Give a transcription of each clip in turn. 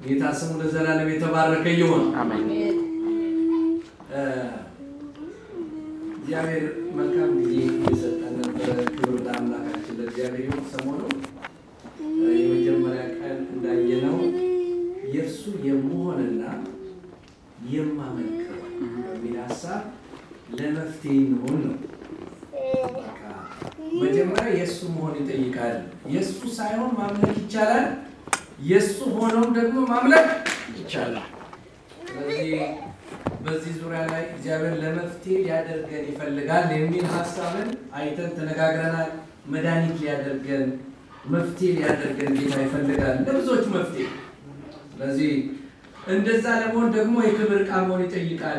ጌታ ስሙ ለዘላለም የተባረከ ይሁን። አሜን። እ፣ እግዚአብሔር መልካም ጊዜ የሰጠን ነበረ። ክብር ለአምላካችን ለእግዚአብሔር ይሁን። ሰሞኑ እ፣ የመጀመሪያ ቀን እንዳየነው የእርሱ የመሆንና የማመልከው በሚል ሀሳብ ለመፍትሄ እንሆን ነው። በቃ መጀመሪያ የእሱ መሆን ይጠይቃል። የእሱ ሳይሆን ማምለክ ይቻላል። የእሱ ሆኖም ደግሞ ማምለክ ይቻላል። ስለዚህ በዚህ ዙሪያ ላይ እግዚአብሔር ለመፍትሄ ሊያደርገን ይፈልጋል የሚል ሀሳብን አይተን ተነጋግረናል። መድኃኒት ሊያደርገን መፍትሄ ሊያደርገን ጌታ ይፈልጋል ለብዙዎች መፍትሄ። ስለዚህ እንደዛ ለመሆን ደግሞ የክብር ዕቃ መሆን ይጠይቃል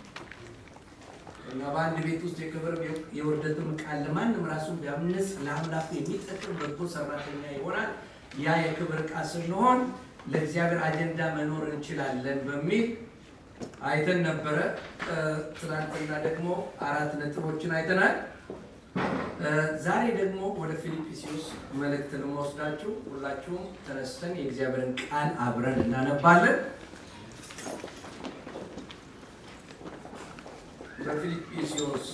እና በአንድ ቤት ውስጥ የክብር የውርደትም ቃል ለማንም ራሱን ቢያምንስ ለአምላኩ የሚጠቅም በጎ ሰራተኛ ይሆናል። ያ የክብር ዕቃ ስንሆን ለእግዚአብሔር አጀንዳ መኖር እንችላለን በሚል አይተን ነበረ። እ፣ ትናንትና ደግሞ አራት ነጥቦችን አይተናል። እ፣ ዛሬ ደግሞ ወደ ፊልጵስዩስ መልእክት ልንወስዳችሁ ሁላችሁም ተነስተን የእግዚአብሔርን ቃል አብረን እናነባለን። በፊልጵስዩስ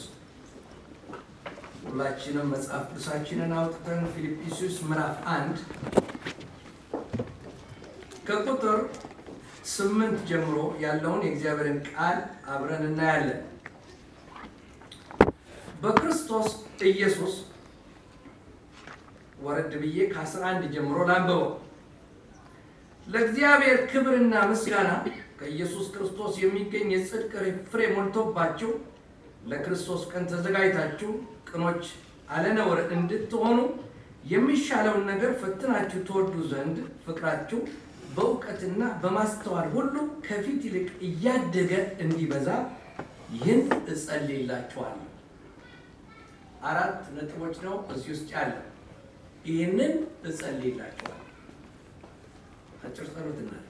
ሁላችንም መጽሐፍ ቅዱሳችንን አውጥተን ፊልጵስዩስ ምዕራፍ አንድ ከቁጥር ስምንት ጀምሮ ያለውን የእግዚአብሔርን ቃል አብረን እናያለን። በክርስቶስ ኢየሱስ ወረድ ብዬ ከአስራ አንድ ጀምሮ ላንብበው። ለእግዚአብሔር ክብርና ምስጋና ከኢየሱስ ክርስቶስ የሚገኝ የጽድቅ ፍሬ ሞልቶባችሁ ለክርስቶስ ቀን ተዘጋጅታችሁ ቅኖች አለነውር እንድትሆኑ የሚሻለውን ነገር ፈትናችሁ ትወዱ ዘንድ ፍቅራችሁ በእውቀትና በማስተዋል ሁሉ ከፊት ይልቅ እያደገ እንዲበዛ ይህን እጸልይላችኋለሁ። አራት ነጥቦች ነው እዚህ ውስጥ ያለ። ይህንን እጸልይላችኋለሁ። አጭር ጸሎት እናድርግ።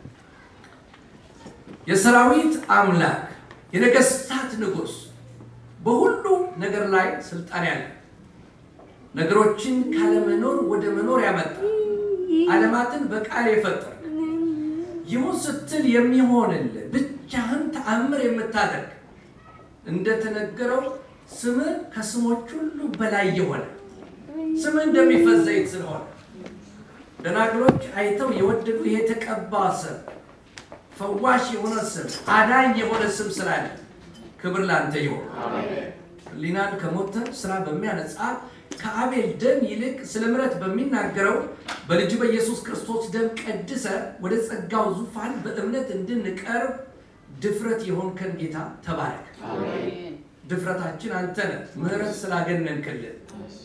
የሰራዊት አምላክ የነገስታት ንጉሥ በሁሉ ነገር ላይ ስልጣን ያለ ነገሮችን ካለመኖር ወደ መኖር ያመጣ ዓለማትን በቃል የፈጠረ ይሁን ስትል የሚሆንልህ ብቻህን ተአምር የምታደርግ እንደተነገረው ስምህ ከስሞች ሁሉ በላይ የሆነ ስምህ እንደሚፈስ ዘይት ስለሆነ ደናግሎች አይተው የወደዱ ይሄ የተቀባ ስም ፈዋሽ የሆነ ስም አዳኝ የሆነ ስም ስላለ ክብር ላንተ ይሆን። ሕሊናን ከሞተ ስራ በሚያነጻ ከአቤል ደም ይልቅ ስለ ምሕረት በሚናገረው በልጁ በኢየሱስ ክርስቶስ ደም ቀድሰ ወደ ጸጋው ዙፋን በእምነት እንድንቀርብ ድፍረት የሆንከን ጌታ ተባረክ። ድፍረታችን አንተ ነህ፣ ምሕረት ስላገነንክልን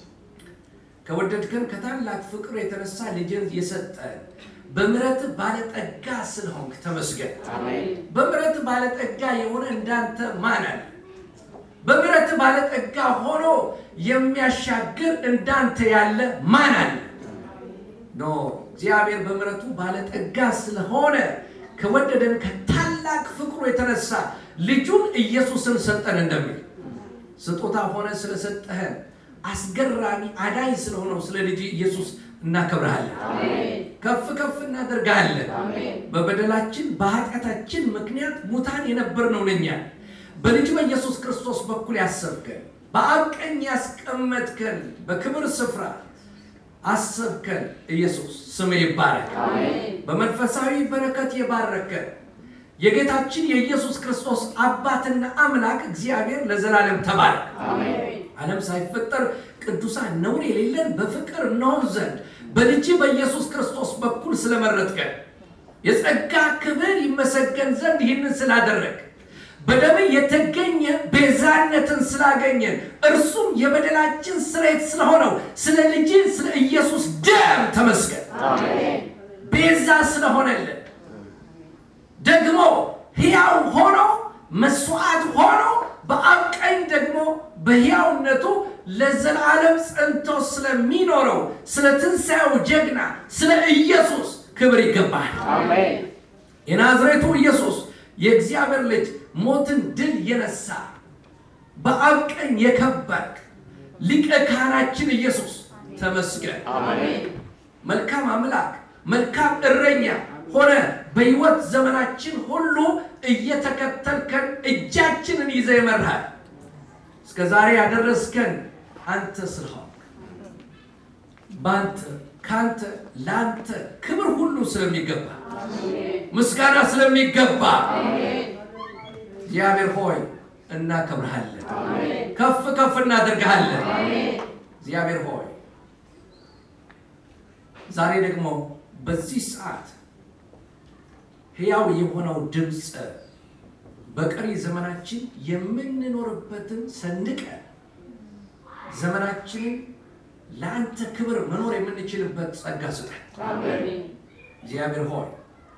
ከወደድከን ከታላቅ ፍቅር የተነሳ ልጅን የሰጠን በምሕረት ባለጠጋ ስለሆንክ ተመስገን። በምሕረት ባለጠጋ የሆነ እንዳንተ ማን አለ? በምሕረት ባለጠጋ ሆኖ የሚያሻግር እንዳንተ ያለ ማን አለ? ኖ እግዚአብሔር በምሕረቱ ባለጠጋ ስለሆነ ከወደደን ከታላቅ ፍቅሩ የተነሳ ልጁን ኢየሱስን ሰጠን እንደሚል ስጦታ ሆነ ስለሰጠህን አስገራሚ አዳኝ ስለሆነው ስለ ልጅ ኢየሱስ እናከብረሃለን። ከፍ ከፍ እናደርጋለን። በበደላችን በኃጢአታችን ምክንያት ሙታን የነበርነው እኛ በልጅ በኢየሱስ ክርስቶስ በኩል ያሰብከን፣ በአብ ቀኝ ያስቀመጥከን፣ በክብር ስፍራ አሰብከን። ኢየሱስ ስም ይባረክ። በመንፈሳዊ በረከት የባረከን የጌታችን የኢየሱስ ክርስቶስ አባትና አምላክ እግዚአብሔር ለዘላለም ተባረክ። ዓለም ሳይፈጠር ቅዱሳን ነውር የሌለን በፍቅር እንሆን ዘንድ በልጅ በኢየሱስ ክርስቶስ በኩል ስለመረጥከን የጸጋ ክብር ይመሰገን ዘንድ ይህንን ስላደረግ በደም የተገኘ ቤዛነትን ስላገኘን እርሱም የበደላችን ስርየት ስለሆነው ስለ ልጅ ስለ ኢየሱስ ደም ተመስገን። ቤዛ ስለሆነልን ደግሞ ሕያው ሆኖ መስዋዕት ሆኖ በአብ ቀኝ ደግሞ በሕያውነቱ ለዘላለም ጸንቶ ስለሚኖረው ስለ ትንሣኤው ጀግና ስለ ኢየሱስ ክብር ይገባል። የናዝሬቱ ኢየሱስ የእግዚአብሔር ልጅ ሞትን ድል የነሳ በአብ ቀኝ የከበርክ ሊቀ ካህናችን ኢየሱስ ተመስገን። መልካም አምላክ፣ መልካም እረኛ፣ ሆነ በሕይወት ዘመናችን ሁሉ እየተከተልከን እጃችንን ይዘ ይመርሃል። እስከ ዛሬ ያደረስከን አንተ ስለሆን በአንተ ከአንተ ለአንተ ክብር ሁሉ ስለሚገባ ምስጋና ስለሚገባ እግዚአብሔር ሆይ እናከብርሃለን፣ ከፍ ከፍ እናደርግሃለን። እግዚአብሔር ሆይ ዛሬ ደግሞ በዚህ ሰዓት ሕያው የሆነው ድምፅ በቀሪ ዘመናችን የምንኖርበትን ሰንቀን ዘመናችንን ለአንተ ክብር መኖር የምንችልበት ጸጋ ስጠን። እግዚአብሔር ሆይ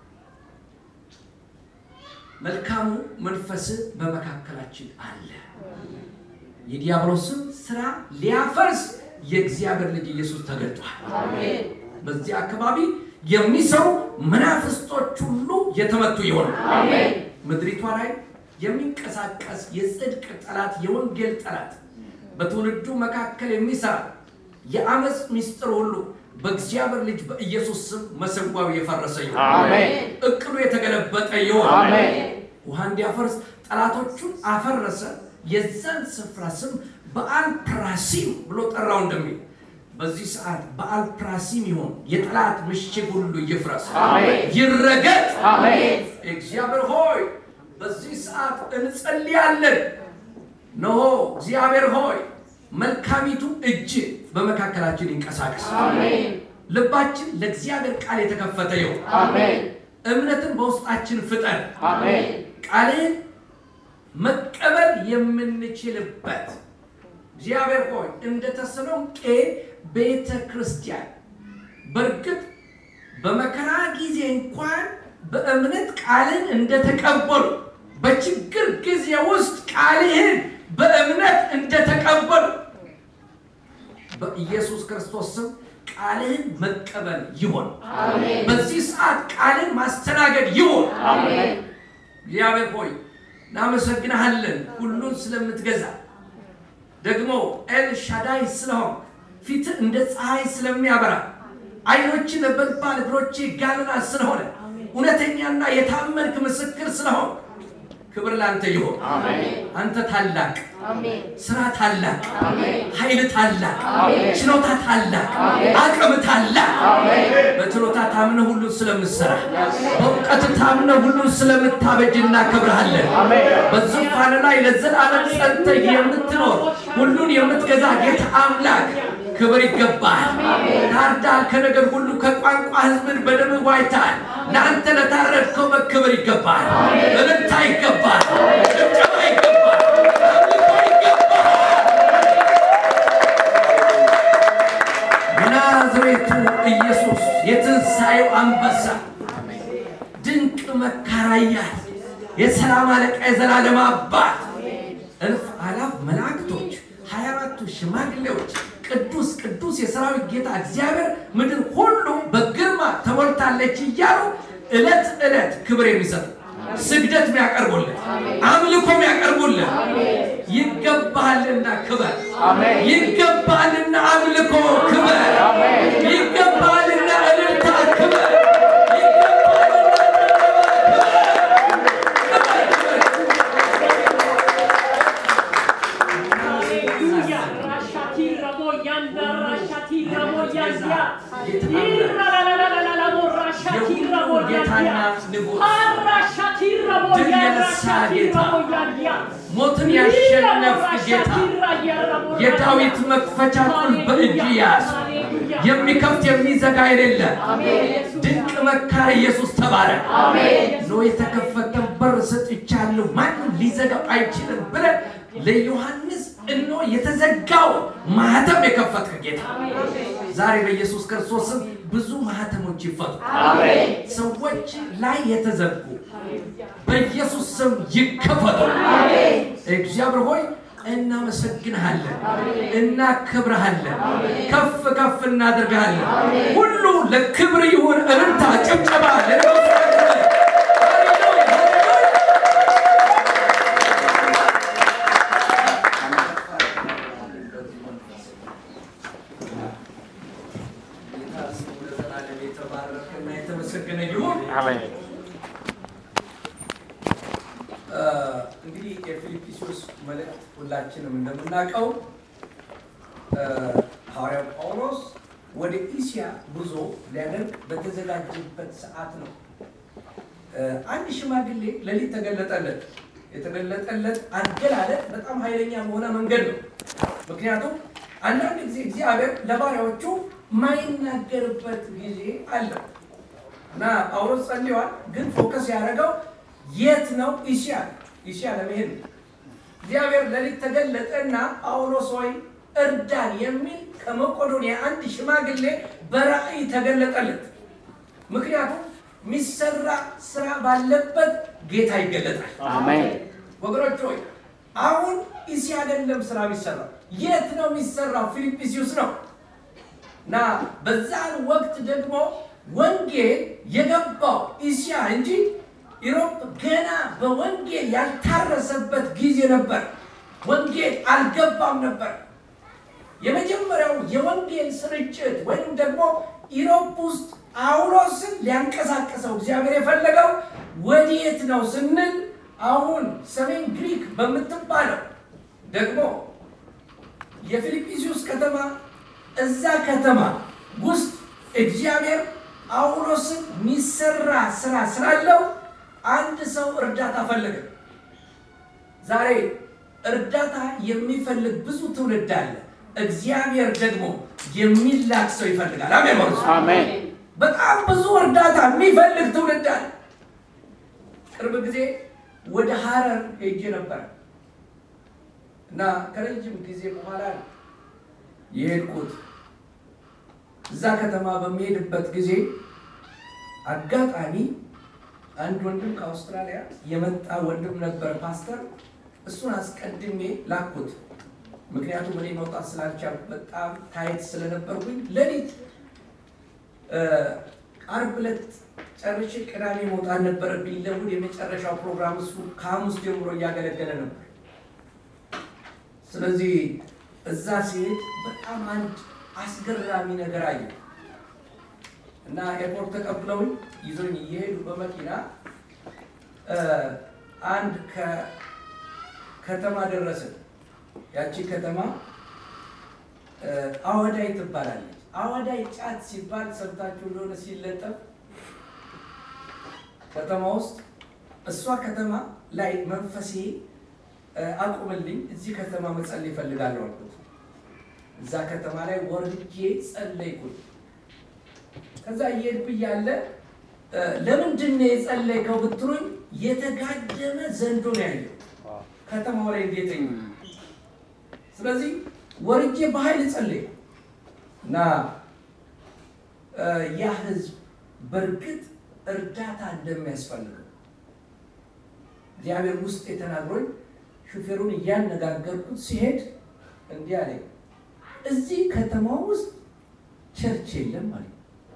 መልካሙ መንፈስ በመካከላችን አለ። የዲያብሎስን ስራ ሊያፈርስ የእግዚአብሔር ልጅ ኢየሱስ ተገልጧል። በዚህ አካባቢ የሚሰሩ መናፍስቶች ሁሉ የተመቱ ይሆኑ። ምድሪቷ ላይ የሚንቀሳቀስ የጽድቅ ጠላት፣ የወንጌል ጠላት በትውልዱ መካከል የሚሰራ የአመፅ ሚስጥር ሁሉ በእግዚአብሔር ልጅ በኢየሱስ ስም መሰጓው የፈረሰ ይሆን። እቅዱ የተገለበጠ ይሆን። ውሃ እንዲያፈርስ ጠላቶቹን አፈረሰ። የዛን ስፍራ ስም በአል ፕራሲም ብሎ ጠራው እንደሚል በዚህ ሰዓት በአል ፕራሲም ይሆን የጠላት ምሽግ ሁሉ ይፍረስ፣ ይረገጥ። እግዚአብሔር ሆይ በዚህ ሰዓት እንጸልያለን። ነሆ እግዚአብሔር ሆይ መልካሚቱ እጅ በመካከላችን ይንቀሳቀስ። ልባችን ለእግዚአብሔር ቃል የተከፈተ ይሁን። እምነትን በውስጣችን ፍጠር። ቃልን መቀበል የምንችልበት እግዚአብሔር ሆይ እንደ ተሰሎንቄ ቤተ ክርስቲያን በእርግጥ በመከራ ጊዜ እንኳን በእምነት ቃልን እንደተቀበሉ በችግር ጊዜ ውስጥ ቃልህን በእምነት እንደተቀበሉ በኢየሱስ ክርስቶስ ስም ቃልህን መቀበል ይሆን። በዚህ ሰዓት ቃልን ማስተናገድ ይሆን። እግዚአብሔር ሆይ እናመሰግናሃለን፣ ሁሉን ስለምትገዛ ደግሞ ኤል ሻዳይ ስለሆን ፊት እንደ ፀሐይ ስለሚያበራ ዓይኖች ነበልባል እግሮች ጋለና ስለሆነ እውነተኛና የታመንክ ምስክር ስለሆን ክብር ላንተ ይሆን። አንተ ታላቅ፣ ስራ ታላቅ፣ ኃይል ታላቅ፣ ችሎታ ታላቅ፣ አቅም ታላቅ። በችሎታ ታምነ ሁሉን ስለምትሰራ በእውቀት ታምነ ሁሉን ስለምታበጅ እናከብርሃለን። በዙፋን ላይ ለዘላለም ጸንተህ የምትኖር ሁሉን የምትገዛ ጌታ አምላክ ክብር ይገባል። ታርዳል፣ ከነገር ሁሉ ከቋንቋ ሕዝብን በደም ዋጅተሃል። ለአንተ ለታረድከው መክብር ይገባል፣ እልልታ ይገባል፣ ጭብጨባ ይገባል፣ አምልኮ ይገባል። የናዝሬቱ ኢየሱስ የትንሣኤው አንበሳ ድንቅ መካራያል የሰላም አለቃ የዘላለም አባት እልፍ አላፍ መላእክቶች ሀያ አራቱ ሽማግሌዎች ቅዱስ ቅዱስ የሰራዊት ጌታ እግዚአብሔር ምድር ሁሉ በግርማ ተሞልታለች እያሉ ዕለት ዕለት ክብር የሚሰጡ ስግደት የሚያቀርቡልን አምልኮ የሚያቀርቡልን ይገባሃልና ክበር፣ ይገባሃልና አምልኮ ክበር፣ ይገባሃልና እልልታ ክበር፣ ይገባሃልና ሞትን ያሸነፍ ጌታ የዳዊት መክፈቻ ቁልፍ በእጅ ያዝ። የሚከፍት የሚዘጋ የሌለ ድንቅ መካር ኢየሱስ ተባረክ። ኖ የተከፈተ በር ሰጥቻለሁ ማንም ሊዘጋው አይችልም ብለህ ለዮሐንስ እኖ የተዘጋው ማህተም የከፈትክ ጌታ ዛሬ በኢየሱስ ክርስቶስ ስም ብዙ ማህተሞች ይፈቱ። ሰዎች ላይ የተዘጉ በኢየሱስ ስም ይከፈቱ። እግዚአብሔር ሆይ እናመሰግንሃለን፣ እናከብረሃለን፣ ከፍ ከፍ እናደርግሃለን። ሁሉ ለክብር ይሁን። እልልታ፣ ጭብጨባ የተባረከና የተመሰገነ ይሁን። እንግዲህ የፊልጵስዩስ መልእክት ሁላችንም እንደምናውቀው ሐዋርያው ጳውሎስ ወደ ኢስያ ጉዞ ሊያደርግ በተዘጋጀበት ሰዓት ነው። አንድ ሽማግሌ ሌሊት ተገለጠለት። የተገለጠለት አገላለጥ በጣም ኃይለኛ በሆነ መንገድ ነው። ምክንያቱም አንዳንድ ጊዜ እግዚአብሔር ለባሪያዎቹ ማይናገርበት ጊዜ አለ እና ጳውሎስ ጸልዋል። ግን ፎከስ ያደረገው የት ነው? ኢስያ ኢስያ ለመሄድ ነው። እግዚአብሔር ሌሊት ተገለጠ እና ጳውሎስ ሆይ እርዳን የሚል ከመቄዶንያ አንድ ሽማግሌ በራእይ ተገለጠለት። ምክንያቱም የሚሰራ ስራ ባለበት ጌታ ይገለጣል። አሜን። ወገኖች ሆይ አሁን ኢስያ አይደለም ስራ የሚሰራው። የት ነው የሚሰራው? ፊልጵስዩስ ነው እና በዛን ወቅት ደግሞ ወንጌል የገባው ኢስያ እንጂ ኢሮፕ ገና በወንጌል ያልታረሰበት ጊዜ ነበር። ወንጌል አልገባም ነበር። የመጀመሪያው የወንጌል ስርጭት ወይም ደግሞ ኢሮፕ ውስጥ ጳውሎስን ሊያንቀሳቀሰው እግዚአብሔር የፈለገው ወዴት ነው ስንል አሁን ሰሜን ግሪክ በምትባለው ደግሞ የፊልጵስዩስ ከተማ እዛ ከተማ ውስጥ እግዚአብሔር ጳውሎስን የሚሰራ ስራ ስላለው አንድ ሰው እርዳታ ፈለገ። ዛሬ እርዳታ የሚፈልግ ብዙ ትውልድ አለ። እግዚአብሔር ደግሞ የሚላክ ሰው ይፈልጋል። አሜን በሉ። አሜን። በጣም ብዙ እርዳታ የሚፈልግ ትውልድ አለ። ቅርብ ጊዜ ወደ ሀረር ሄጄ ነበር እና ከረጅም ጊዜ በኋላ ነው የሄድኩት። እዛ ከተማ በሚሄድበት ጊዜ አጋጣሚ አንድ ወንድም ከአውስትራሊያ የመጣ ወንድም ነበር፣ ፓስተር። እሱን አስቀድሜ ላኩት። ምክንያቱም እኔ መውጣት ስላልቻልኩ በጣም ታይት ስለነበርኩኝ ሌሊት አርብ ዕለት ጨርሼ ቅዳሜ መውጣት ነበረብኝ። ለእሑድ የመጨረሻው ፕሮግራም እሱ ከሐሙስ ጀምሮ እያገለገለ ነበር። ስለዚህ እዛ ሲሄድ በጣም አንድ አስገራሚ ነገር አየ እና ኤርፖርት ተቀብለውኝ ይዞኝ እየሄዱ በመኪና አንድ ከተማ ደረስን። ያቺ ከተማ አወዳይ ትባላለች። አወዳይ ጫት ሲባል ሰምታችሁ እንደሆነ ሲለጠፍ ከተማ ውስጥ እሷ ከተማ ላይ መንፈሴ አቁምልኝ፣ እዚህ ከተማ መጸለይ እፈልጋለሁ አልኩት። እዛ ከተማ ላይ ወርጄ ጸለይኩኝ። ከዛ እየሄድኩ እያለ ለምንድን ነው የጸለይከው ብትሉኝ፣ የተጋደመ ዘንዶ ነው ያየው ከተማው ላይ እንዴት ስለዚህ ወርጄ በኃይል ጸለይኩ እና ያ ህዝብ በእርግጥ እርዳታ እንደሚያስፈልገው እግዚአብሔር ውስጥ የተናግሮኝ ሹፌሩን እያነጋገርኩት ሲሄድ እንዲህ አለኝ፣ እዚህ ከተማ ውስጥ ቸርች የለም ማለት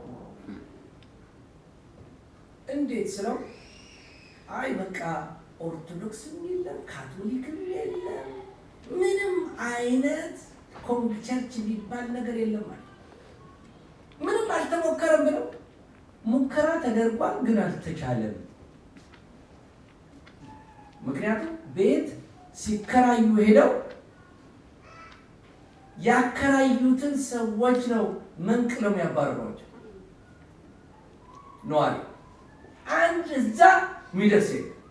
እንዴት ስለው፣ አይ በቃ ኦርቶዶክስም የለም ካቶሊክም የለም ምንም አይነት ቸርች የሚባል ነገር የለም ማለት ምንም አልተሞከረም ብለው ሙከራ ተደርጓል፣ ግን አልተቻለም። ምክንያቱም ቤት ሲከራዩ ሄደው ያከራዩትን ሰዎች ነው መንቅለው የሚያባረሯቸው። ነዋሪ አንድ እዛ የሚደርስ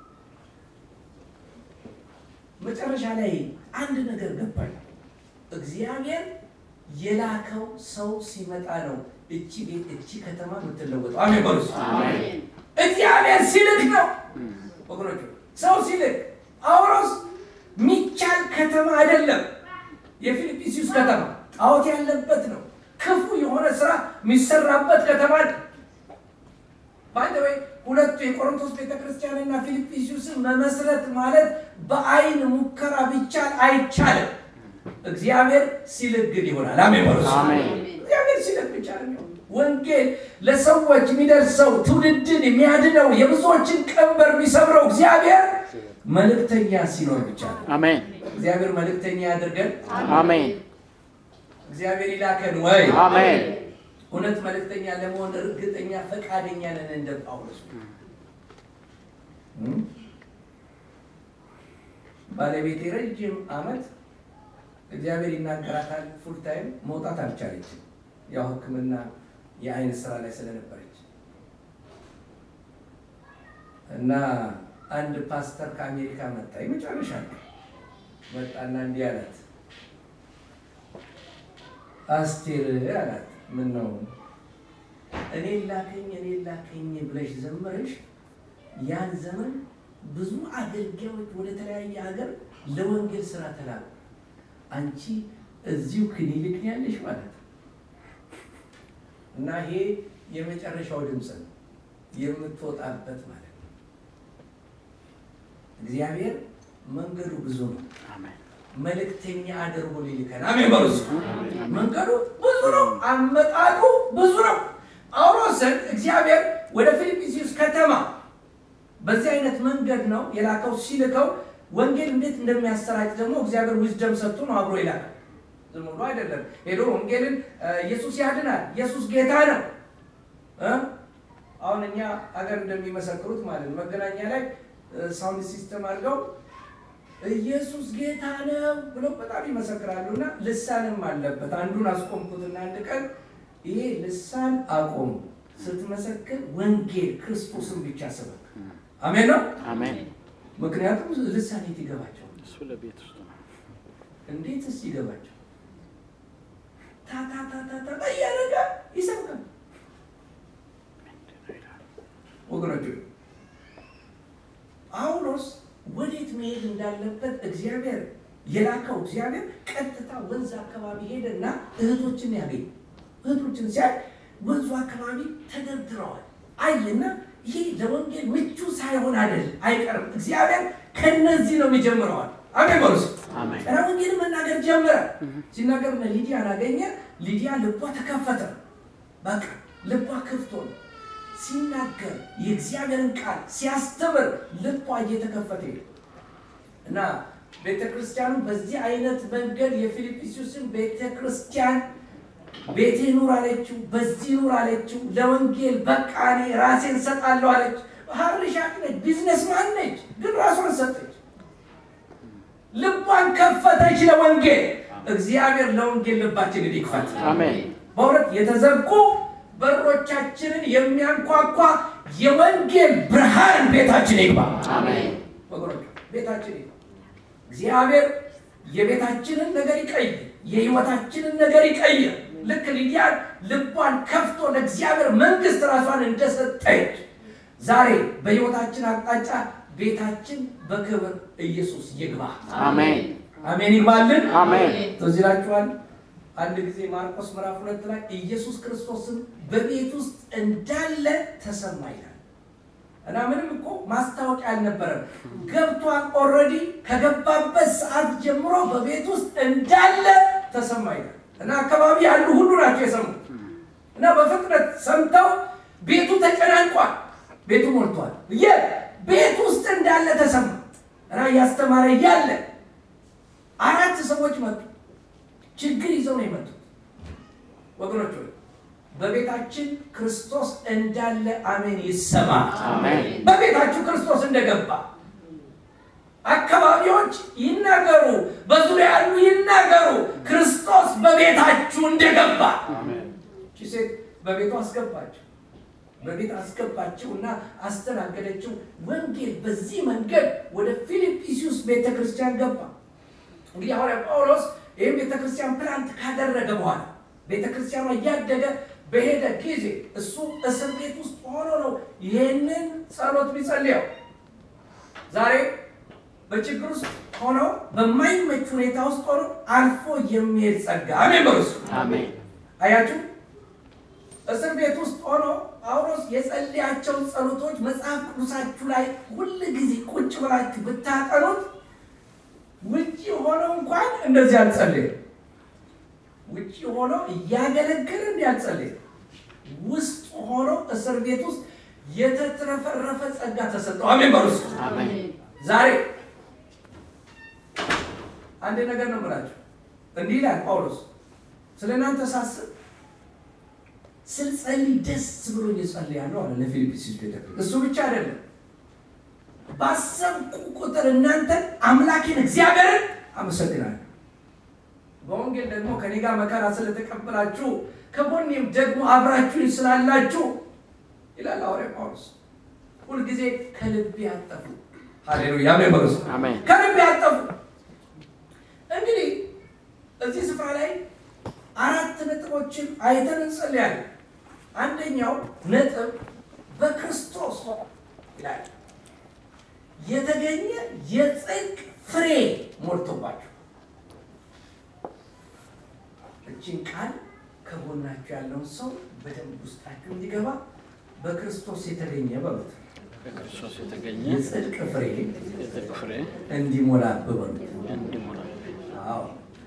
መጨረሻ ላይ አንድ ነገር ገባኝ። እግዚአብሔር የላከው ሰው ሲመጣ ነው እቺ ቤት እቺ ከተማ የምትለወጠው። አሜን በሉ። እግዚአብሔር ሲልክ ነው ወገኖች፣ ሰው ሲልክ። ጳውሎስ ሚቻል ከተማ አይደለም። የፊልጵስዩስ ከተማ ጣዖት ያለበት ነው። ክፉ የሆነ ስራ የሚሰራበት ከተማ ነው። ባይዘወይ ሁለቱ የቆሮንቶስ ቤተክርስቲያንና ፊልጵስዩስን መመስረት ማለት በአይን ሙከራ ቢቻል አይቻልም። እግዚአብሔር ሲልክ ግን ይሆናል። አሜን በሉ። አሜን። እግዚአብሔር ሲልክ ብቻ ነው። ወንጌል ለሰዎች የሚደርሰው ትውልድን የሚያድነው የብዙዎችን ቀንበር የሚሰብረው እግዚአብሔር መልእክተኛ ሲኖር ብቻ ነው። አሜን። እግዚአብሔር መልእክተኛ ያድርገን። አሜን። እግዚአብሔር ይላከን ወይ አሜን። እውነት መልእክተኛ ለመሆን እርግጠኛ ፈቃደኛ ነን እንደ ጳውሎስ ባለቤቴ ረጅም ዓመት እግዚአብሔር ይናገራታል ፉል ታይም መውጣት አልቻለችም። ያው ሕክምና የአይን ስራ ላይ ስለነበረች እና አንድ ፓስተር ከአሜሪካ መጣ። የመጨረሻ ነው መጣና እንዲህ አላት፣ አስቴር አላት፣ ምን ነው እኔ ላከኝ እኔ ላከኝ ብለሽ ዘመረሽ ያን ዘመን ብዙ አገልጋዮች ወደ ተለያየ ሀገር ለወንጌል ስራ ተላኩ። አንቺ እዚሁ ክሊኒክ ነው ያለሽ ማለት ነው። እና ይሄ የመጨረሻው ድምፅ ነው የምትወጣበት ማለት ነው። እግዚአብሔር መንገዱ ብዙ ነው። መልእክተኛ አድርጎ ሊልከን አሜን በሉ። መንገዱ ብዙ ነው፣ አመጣጡ ብዙ ነው። ጳውሎስን እግዚአብሔር ወደ ፊልጵስዩስ ከተማ በዚህ አይነት መንገድ ነው የላከው። ሲልከው ወንጌል እንዴት እንደሚያሰራጭ ደግሞ እግዚአብሔር ዊዝደም ሰጥቶ ነው አብሮ ይላካል። ዝም ብሎ አይደለም ሄዶ ወንጌልን ኢየሱስ ያድናል፣ ኢየሱስ ጌታ ነው። አሁን እኛ ሀገር እንደሚመሰክሩት ማለት ነው መገናኛ ላይ ሳውንድ ሲስተም አድርገው ኢየሱስ ጌታ ነው ብሎ በጣም ይመሰክራሉ። እና ልሳንም አለበት። አንዱን አስቆምኩትና አንድ ቀን ይሄ ልሳን አቆሙ። ስትመሰክር ወንጌል ክርስቶስን ብቻ ስበክ። አሜን ነው አሜን። ምክንያቱም ልሳን የት ይገባቸው? እሱ ለቤት ውስጥ ነው። እንዴትስ ይገባቸው? ታታታታታ እያደረገ ይሰብካል። ወገኖች ጳውሎስ ወዴት መሄድ እንዳለበት እግዚአብሔር የላከው እግዚአብሔር ቀጥታ ወንዝ አካባቢ ሄደና እህቶችን ያገኝ እህቶችን ሲያይ ወንዙ አካባቢ ተደርድረዋል አየና ይሄ ለወንጌል ምቹ ሳይሆን አይደል አይቀርም እግዚአብሔር ከነዚህ ነው የሚጀምረዋል አሜን በሉስ አሜን። ራ ወንጌል መናገር ጀመረ ሲናገር እነ ሊዲያን አገኘ ሊዲያ ልቧ ተከፈተ በቃ ልቧ ክፍቶ ነው ሲናገር የእግዚአብሔርን ቃል ሲያስተምር ልቧ እየተከፈተ ሄደ እና ቤተ ክርስቲያኑ በዚህ አይነት መንገድ የፊልጵስዩስን ቤተ ክርስቲያን ቤቴ ኑር አለችው፣ በዚህ ኑር አለችው። ለወንጌል በቃ እኔ ራሴን ሰጣለሁ አለች። ሀርሻቅ ነች፣ ቢዝነስ ማን ነች፣ ግን ራሷን ሰጠች። ልቧን ከፈተች ለወንጌል። እግዚአብሔር ለወንጌል ልባችንን ይክፈት። አሜን። በእውነት የተዘጉ በሮቻችንን የሚያንኳኳ የወንጌል ብርሃን ቤታችን ይግባ። አሜን። ወገኖች ቤታችን ይግባ። እግዚአብሔር የቤታችንን ነገር ይቀይር፣ የህይወታችንን ነገር ይቀይር። ልክ ሊዲያን ልቧን ከፍቶ ለእግዚአብሔር መንግስት ራሷን እንደሰጠች ዛሬ በህይወታችን አቅጣጫ ቤታችን በክብር ኢየሱስ ይግባ። አሜን። አሜን ይግባልን። አሜን። ትዝ ይላችኋል። አንድ ጊዜ ማርቆስ ምዕራፍ ሁለት ላይ ኢየሱስ ክርስቶስን በቤት ውስጥ እንዳለ ተሰማ ይላል እና ምንም እኮ ማስታወቂያ አልነበረም። ገብቷል። ኦልሬዲ ከገባበት ሰዓት ጀምሮ በቤት ውስጥ እንዳለ ተሰማ ይላል እና አካባቢ ያሉ ሁሉ ናቸው የሰሙት እና በፍጥነት ሰምተው ቤቱ ተጨናንቋል። ቤቱ ሞልቷል። የ ቤት ውስጥ እንዳለ ተሰማ እና እያስተማረ እያለ አራት ሰዎች መጡ። ችግር ይዘው ነው የመጡት። ወገኖች ሆይ በቤታችን ክርስቶስ እንዳለ አሜን ይሰማ። አሜን። በቤታችሁ ክርስቶስ እንደገባ አካባቢዎች ይናገሩ፣ በዙሪያ ያሉ ይናገሩ፣ ክርስቶስ በቤታችሁ እንደገባ። እቺ ሴት በቤቱ አስገባቸው በቤት አስገባቸው እና አስተናገደችው። ወንጌል በዚህ መንገድ ወደ ፊልጵስዩስ ቤተክርስቲያን ገባ። እንግዲህ ሐዋርያ ጳውሎስ ይህም ቤተክርስቲያን ፕላንት ካደረገ በኋላ ቤተክርስቲያኗ እያደገ በሄደ ጊዜ እሱ እስር ቤት ውስጥ ሆኖ ነው ይህንን ጸሎት ቢጸልየው። ዛሬ በችግር ውስጥ ሆኖ በማይመች ሁኔታ ውስጥ ሆኖ አልፎ የሚሄድ ጸጋ አሜን በሉ እስኪ። አሜን። አያችሁ እስር ቤት ውስጥ ሆኖ ጳውሎስ የጸለያቸውን ጸሎቶች መጽሐፍ ቅዱሳችሁ ላይ ሁል ጊዜ ቁጭ ብላችሁ ብታጠኑት ውጭ ሆኖ እንኳን እንደዚህ አልጸለየም። ውጭ ሆኖ እያገለገለ እንዲህ አልጸለየም። ውስጥ ሆኖ እስር ቤት ውስጥ የተትረፈረፈ ጸጋ ተሰጠው። አሜን በሉ እስኪ። አሜን። ዛሬ አንድ ነገር ነው የምላችሁ። እንዲህ ይላል ጳውሎስ ስለ እናንተ ሳስብ ስልጸልይ ደስ ብሎኝ እጸልያለሁ አለ ለፊልጵስዩስ ቤተክርስቲያን። እሱ ብቻ አይደለም ባሰብኩ ቁጥር እናንተን አምላኬን እግዚአብሔርን አመሰግናለሁ። በወንጌል ደግሞ ከኔ ጋር መከራ ስለተቀበላችሁ ከጎኔም ደግሞ አብራችሁኝ ስላላችሁ ይላል ሐዋርያ ጳውሎስ። ሁልጊዜ ከልቤ አጠፉ። ሃሌሉያ አሜን በሉ። አሜን። ከልቤ አጠፉ። እንግዲህ እዚህ ስፍራ ላይ አራት ነጥቦችን አይተን እንጸልያለን። አንደኛው ነጥብ በክርስቶስ ይላል የተገኘ የጽድቅ ፍሬ ሞልቶባቸው። እችን ቃል ከጎናችሁ ያለውን ሰው በደንብ ውስጣችሁ እንዲገባ በክርስቶስ የተገኘ በሉት በክርስቶስ የተገኘ የጽድቅ ፍሬ የጽድቅ ፍሬ እንዲሞላብህ በሉት። እንዲሞላ አዎ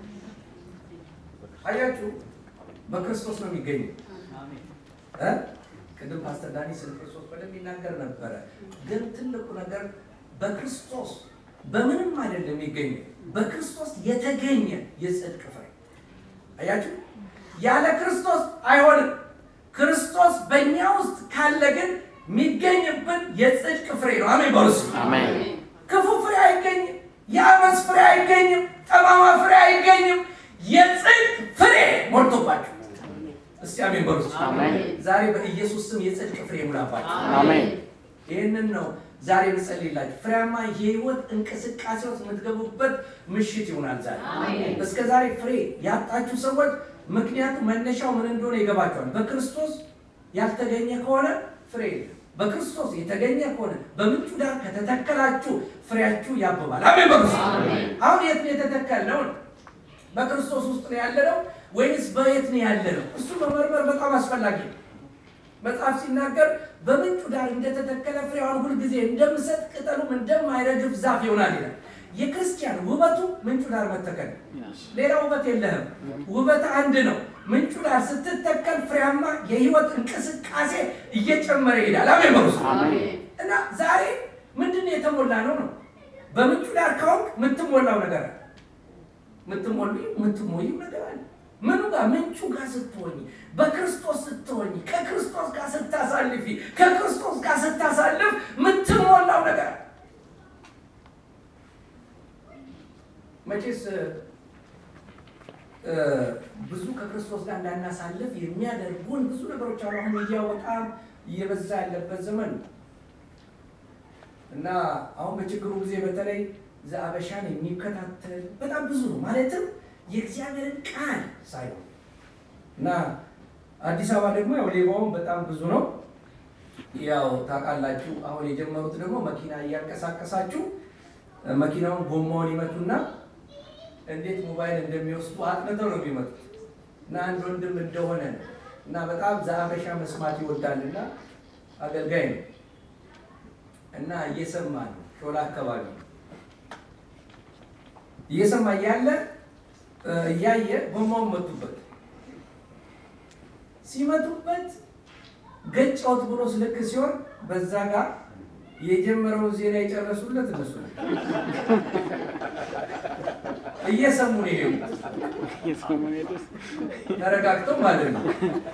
አያችሁ፣ በክርስቶስ ነው የሚገኘው። እ? ቅድም ፓስተር ዳኒ ስለ ክርስቶስ በደንብ ይናገር ነበረ። ግን ትልቁ ነገር በክርስቶስ በምንም አይደለም የሚገኘው፣ በክርስቶስ የተገኘ የጽድቅ ፍሬ። አያችሁ፣ ያለ ክርስቶስ አይሆንም። ክርስቶስ በእኛ ውስጥ ካለ ግን የሚገኝብን የጽድቅ ፍሬ ነው። አሜን በሉ እስኪ። አሜን። ክፉ ፍሬ አይገኝም። የአመፅ ፍሬ አይገኝም። ጠማማ ፍሬ አይገኝም። የጽድቅ ፍሬ ሞልቶባቸው እስቲ አሜን በሉ። አሜን። ዛሬ በኢየሱስ ስም የጽድቅ ፍሬ ሙላባቸው። አሜን። ይህንን ነው ዛሬ ብጸልይላችሁ ፍሬያማ የህይወት እንቅስቃሴ ውስጥ የምትገቡበት ምሽት ይሆናል። ዛሬ እስከ ዛሬ ፍሬ ያጣችሁ ሰዎች ምክንያቱ መነሻው ምን እንደሆነ ይገባቸዋል። በክርስቶስ ያልተገኘ ከሆነ ፍሬ የለም። በክርስቶስ የተገኘ ከሆነ በምንጩ ዳር ከተተከላችሁ ፍሬያችሁ ያብባል። አሜን በሉ። አሁን የት ነው የተተከልነው? በክርስቶስ ውስጥ ነው ያለነው ወይንስ በየት ነው ያለነው? እሱ መመርመር በጣም አስፈላጊ ነው። መጽሐፍ ሲናገር በምንጩ ዳር እንደተተከለ ፍሬዋን ሁልጊዜ እንደምሰጥ ቅጠሉም እንደማይረግፍ ዛፍ ይሆናል ይላል። የክርስቲያን ውበቱ ምንጩ ዳር መተከል ነው። Yes. ሌላ ውበት የለህም። ውበት አንድ ነው። ምንጩ ዳር ስትተከል ፍሬያማ የህይወት እንቅስቃሴ እየጨመረ ይሄዳል። አሜን በሉ። አሜን። እና ዛሬ ምንድን ነው የተሞላ ነው ነው በምንጩ ዳር ከሆንክ የምትሞላው ነገር አለ። የምትሞሉ የምትሞዩ ነገር አለ። ምኑ ጋር ምንጩ ጋር ስትሆኝ፣ በክርስቶስ ስትሆኝ፣ ከክርስቶስ ጋር ስታሳልፊ፣ ከክርስቶስ ጋር ስታሳልፍ የምትሞላው ነገር አለ። መቼስ እ፣ ብዙ ከክርስቶስ ጋር እንዳናሳልፍ የሚያደርጉን ብዙ ነገሮች አሉ። አሁን ሚዲያው በጣም እየበዛ ያለበት ዘመን ነው እና አሁን በችግሩ ጊዜ በተለይ ዘአበሻን የሚከታተል በጣም ብዙ ነው። ማለትም የእግዚአብሔርን ቃል ሳይሆን እና አዲስ አበባ ደግሞ ያው ሌባውም በጣም ብዙ ነው። ያው ታውቃላችሁ። አሁን የጀመሩት ደግሞ መኪና እያንቀሳቀሳችሁ እ፣ መኪናውን ጎማውን ይመቱና እንዴት ሞባይል እንደሚወስዱ አጥንተው ነው የሚመጡት። እና አንድ ወንድም እንደሆነ ነው እና በጣም ዘአበሻ መስማት ይወዳልና አገልጋይ ነው እና እየሰማ ነው። ሾላ አካባቢ እየሰማ እያለ እ፣ እያየ ጎማውን መቱበት። ሲመቱበት ገጫውት ብሎ ስልክ ሲሆን በዛ ጋር የጀመረውን ዜና የጨረሱለት እነሱ ነው። እየሰሙ ነው የሄዱት ተረጋግተው ማለት ነው።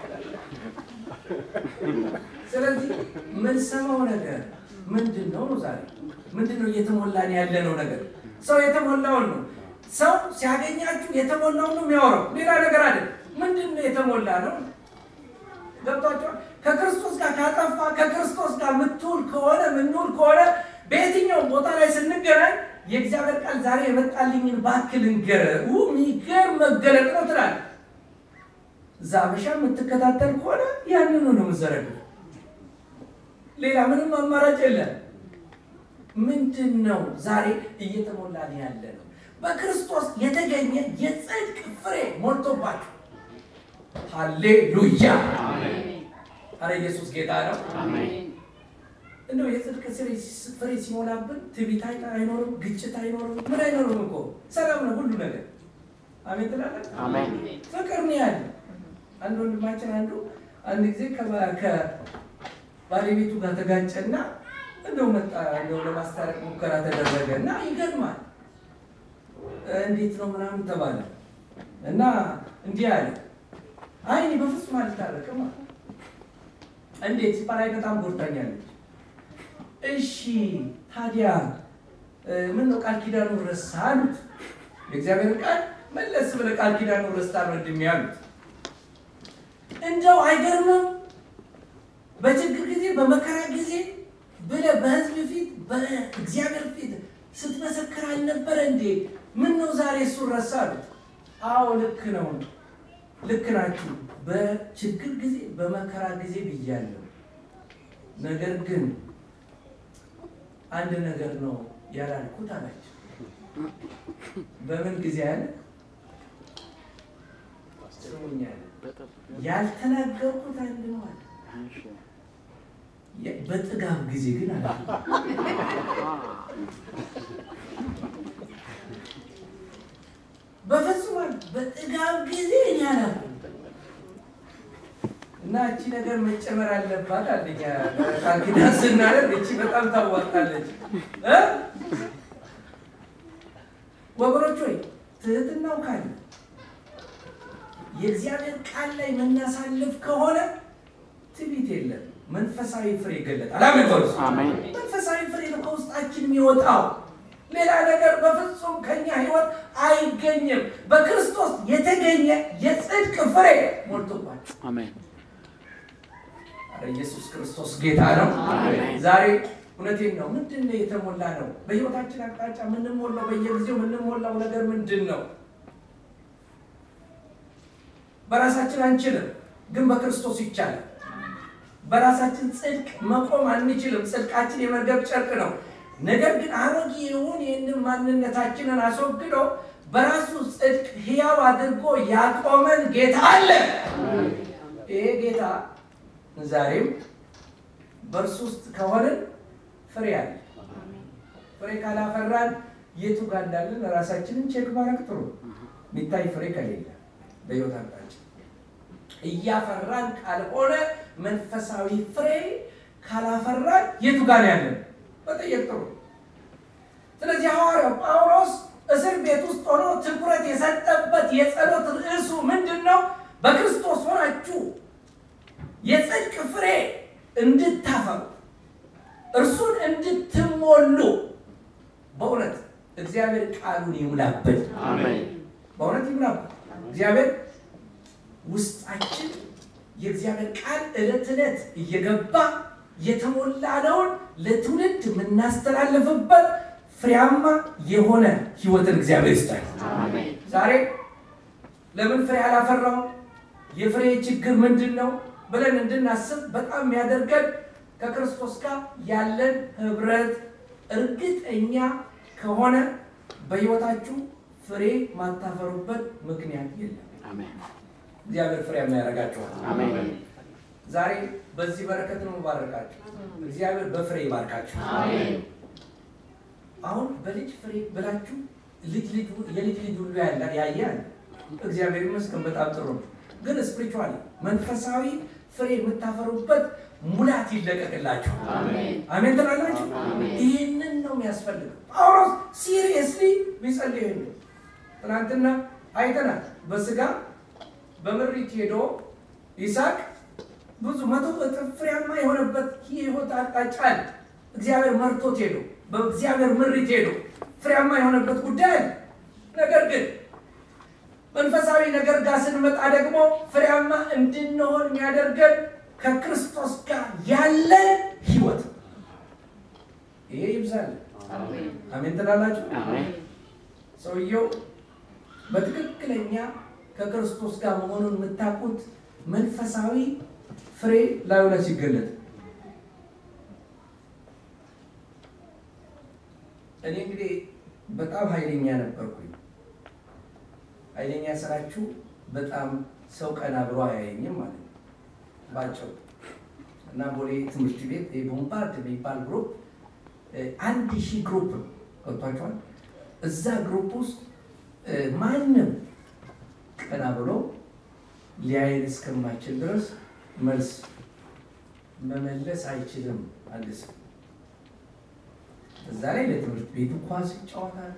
ስለዚህ የምንሰማው ነገር ምንድን ነው ነው ዛሬ ምንድን ነው እየተሞላን ያለነው ነገር? ሰው የተሞላውን ነው። ሰው ሲያገኛችሁ የተሞላውን ነው የሚያወራው፣ ሌላ ነገር አለ። ምንድን ነው የተሞላ ነው? ገብቷቸዋል። ከክርስቶስ ጋር ካጠፋ ከክርስቶስ ጋር የምትውል ከሆነ የምንውል ከሆነ በየትኛው ቦታ ላይ ስንገናኝ የእግዚአብሔር ቃል ዛሬ የመጣልኝን ባክል እንገረ የሚገርም መገለጥ ነው ትላለህ። እዛ አበሻ የምትከታተል ከሆነ ያንኑ ነው የምዘረግፍ። ሌላ ምንም አማራጭ የለም። ምንድን ነው ዛሬ እየተሞላን ያለ ነው? በክርስቶስ የተገኘ የጽድቅ ፍሬ ሞልቶባቸው። ሃሌሉያ! አረ ኢየሱስ ጌታ ነው። እንደው የጽድቅ ስሬ- ፍሬ ሲሞላብን ትዕቢት አይ- አይኖርም፣ ግጭት አይኖርም፣ ምን አይኖርም እኮ ሰላም ነው ሁሉ ነገር። አሜን ትላለን። አሜን። ፍቅር ነው ያለ። አንድ ወንድማችን አንዱ አንድ ጊዜ ከባ- ከባለቤቱ ጋር ተጋጨና እንደው መጣ እንደው ለማስታረቅ ሙከራ ተደረገ እና ይገርማል። እንዴት ነው ምናምን ተባለ እና እንዲህ አለ፣ አይ እኔ በፍጹም አልታረቅም አለ። እንዴት ሲባል አይ በጣም ጎድታኛለች እሺ ታዲያ ምን ነው ቃል ኪዳኑ ረሳ አሉት። የእግዚአብሔር ቃል መለስ ብለህ ቃል ኪዳኑ ረስታል ወንድሜ አሉት። እንደው አይገርምም? በችግር ጊዜ በመከራ ጊዜ ብለህ በሕዝብ ፊት በእግዚአብሔር ፊት ስትመሰክር አልነበረ እንዴ? ምን ነው ዛሬ እሱን ረሳ አሉት። አዎ ልክ ነው፣ ልክ ናችሁ። በችግር ጊዜ በመከራ ጊዜ ብያለሁ። ነገር ግን አንድ ነገር ነው ያላልኩት አላቸው። በምን ጊዜ አለ ስሙኝ አለ ያልተናገርኩት አንድ ነው አለ። በጥጋብ ጊዜ ግን አለ በፍጹም አለ በጥጋብ ጊዜ እኔ አላልኩም እና እቺ ነገር መጨመር አለባት አንደኛ ቃል ኪዳን ስናደርግ እቺ በጣም ታዋጣለች እ ወገኖች ሆይ ትህትናው ካለ የእግዚአብሔር ቃል ላይ የምናሳልፍ ከሆነ ትዕቢት የለም። መንፈሳዊ ፍሬ ይገለጣል። አሜን በሉ። መንፈሳዊ ፍሬ ነው ከውስጣችን የሚወጣው። ሌላ ነገር በፍጹም ከኛ ሕይወት አይገኝም። በክርስቶስ የተገኘ የጽድቅ ፍሬ ሞልቶባቸው አሜን። ኢየሱስ ክርስቶስ ጌታ ነው። ዛሬ እውነቴን ነው። ምንድን ነው የተሞላ ነው? በህይወታችን አቅጣጫ የምንሞላው በየጊዜው የምንሞላው ነገር ምንድን ነው? በራሳችን አንችልም፣ ግን በክርስቶስ ይቻላል። በራሳችን ጽድቅ መቆም አንችልም። ጽድቃችን የመርገብ ጨርቅ ነው። ነገር ግን አሮጌውን ይህንን ማንነታችንን አስወግዶ በራሱ ጽድቅ ሕያው አድርጎ ያቆመን ጌታ አለ። ይሄ ጌታ ዛሬም በእርሱ ውስጥ ከሆንን ፍሬ አለ። ፍሬ ካላፈራን የቱ ጋር እንዳለን ራሳችንን ቼክ ማድረግ ጥሩ። የሚታይ ፍሬ ከሌለ በሕይወት አቅጣጫ እያፈራን ካልሆነ መንፈሳዊ ፍሬ ካላፈራን የቱ ጋር ያለን መጠየቅ ጥሩ። ስለዚህ ሐዋርያው ጳውሎስ እስር ቤት ውስጥ ሆኖ ትኩረት የሰጠበት የጸሎት ርዕሱ ምንድን ነው? በክርስቶስ ሆናችሁ የጽድቅ ፍሬ እንድታፈሩ እርሱን እንድትሞሉ በእውነት እግዚአብሔር ቃሉን ይሙላብን። በእውነት ይሙላብን። እግዚአብሔር ውስጣችን የእግዚአብሔር ቃል ዕለት ዕለት እየገባ የተሞላነውን ለትውልድ የምናስተላልፍበት ፍሬያማ የሆነ ሕይወትን እግዚአብሔር ይስጣል። ዛሬ ለምን ፍሬ አላፈራው? የፍሬ ችግር ምንድን ነው ብለን እንድናስብ በጣም የሚያደርገን ከክርስቶስ ጋር ያለን ህብረት እርግጠኛ ከሆነ በሕይወታችሁ ፍሬ ማታፈሩበት ምክንያት የለም። እግዚአብሔር ፍሬያማ ያደርጋችኋል። ዛሬ በዚህ በረከት ነው ባረካችሁ። እግዚአብሔር በፍሬ ይባርካችሁ። አሁን በልጅ ፍሬ ብላችሁ ልጅ ልጅ የልጅ ልጅ ሁሉ ያያል። እግዚአብሔር ይመስገን በጣም ጥሩ ነው። ግን ስፒሪቹዋሊ መንፈሳዊ ፍሬ የምታፈሩበት ሙላት ይለቀቅላችሁ። አሜን ትላላችሁ። ይህንን ነው የሚያስፈልገው። ጳውሎስ ሲሪየስሊ ቢጸልይ ይሄ ትናንትና አይተናል። በስጋ በምሪት ሄዶ ይስሐቅ ብዙ መቶ እጥፍ ፍሬያማ የሆነበት የህይወት አቅጣጫ አለ። እግዚአብሔር መርቶት ሄዶ በእግዚአብሔር ምሪት ሄዶ ፍሬያማ የሆነበት ጉዳይ አለ። ነገር ግን መንፈሳዊ ነገር ጋር ስንመጣ ደግሞ ፍሬያማ እንድንሆን የሚያደርገን ከክርስቶስ ጋር ያለ ህይወት ይሄ ይብዛል። አሜን ትላላችሁ። ሰውየው በትክክለኛ ከክርስቶስ ጋር መሆኑን የምታውቁት መንፈሳዊ ፍሬ ላዩ ላይ ሲገለጥ እኔ እንግዲህ በጣም ኃይለኛ ነበርኩኝ። ኃይለኛ ስራችሁ በጣም ሰው ቀና ብሎ አያየኝም ማለት ነው ባጭሩ። እና ቦሌ ትምህርት ቤት የቦምባርድ የሚባል ግሩፕ አንድ ሺህ ግሩፕ ነው ገብቷቸዋል። እዛ ግሩፕ ውስጥ ማንም ቀና ብሎ ሊያይን እስከማይችል ድረስ መልስ መመለስ አይችልም። አንድ ሰው እዛ ላይ ለትምህርት ቤቱ ኳስ ይጫወታል።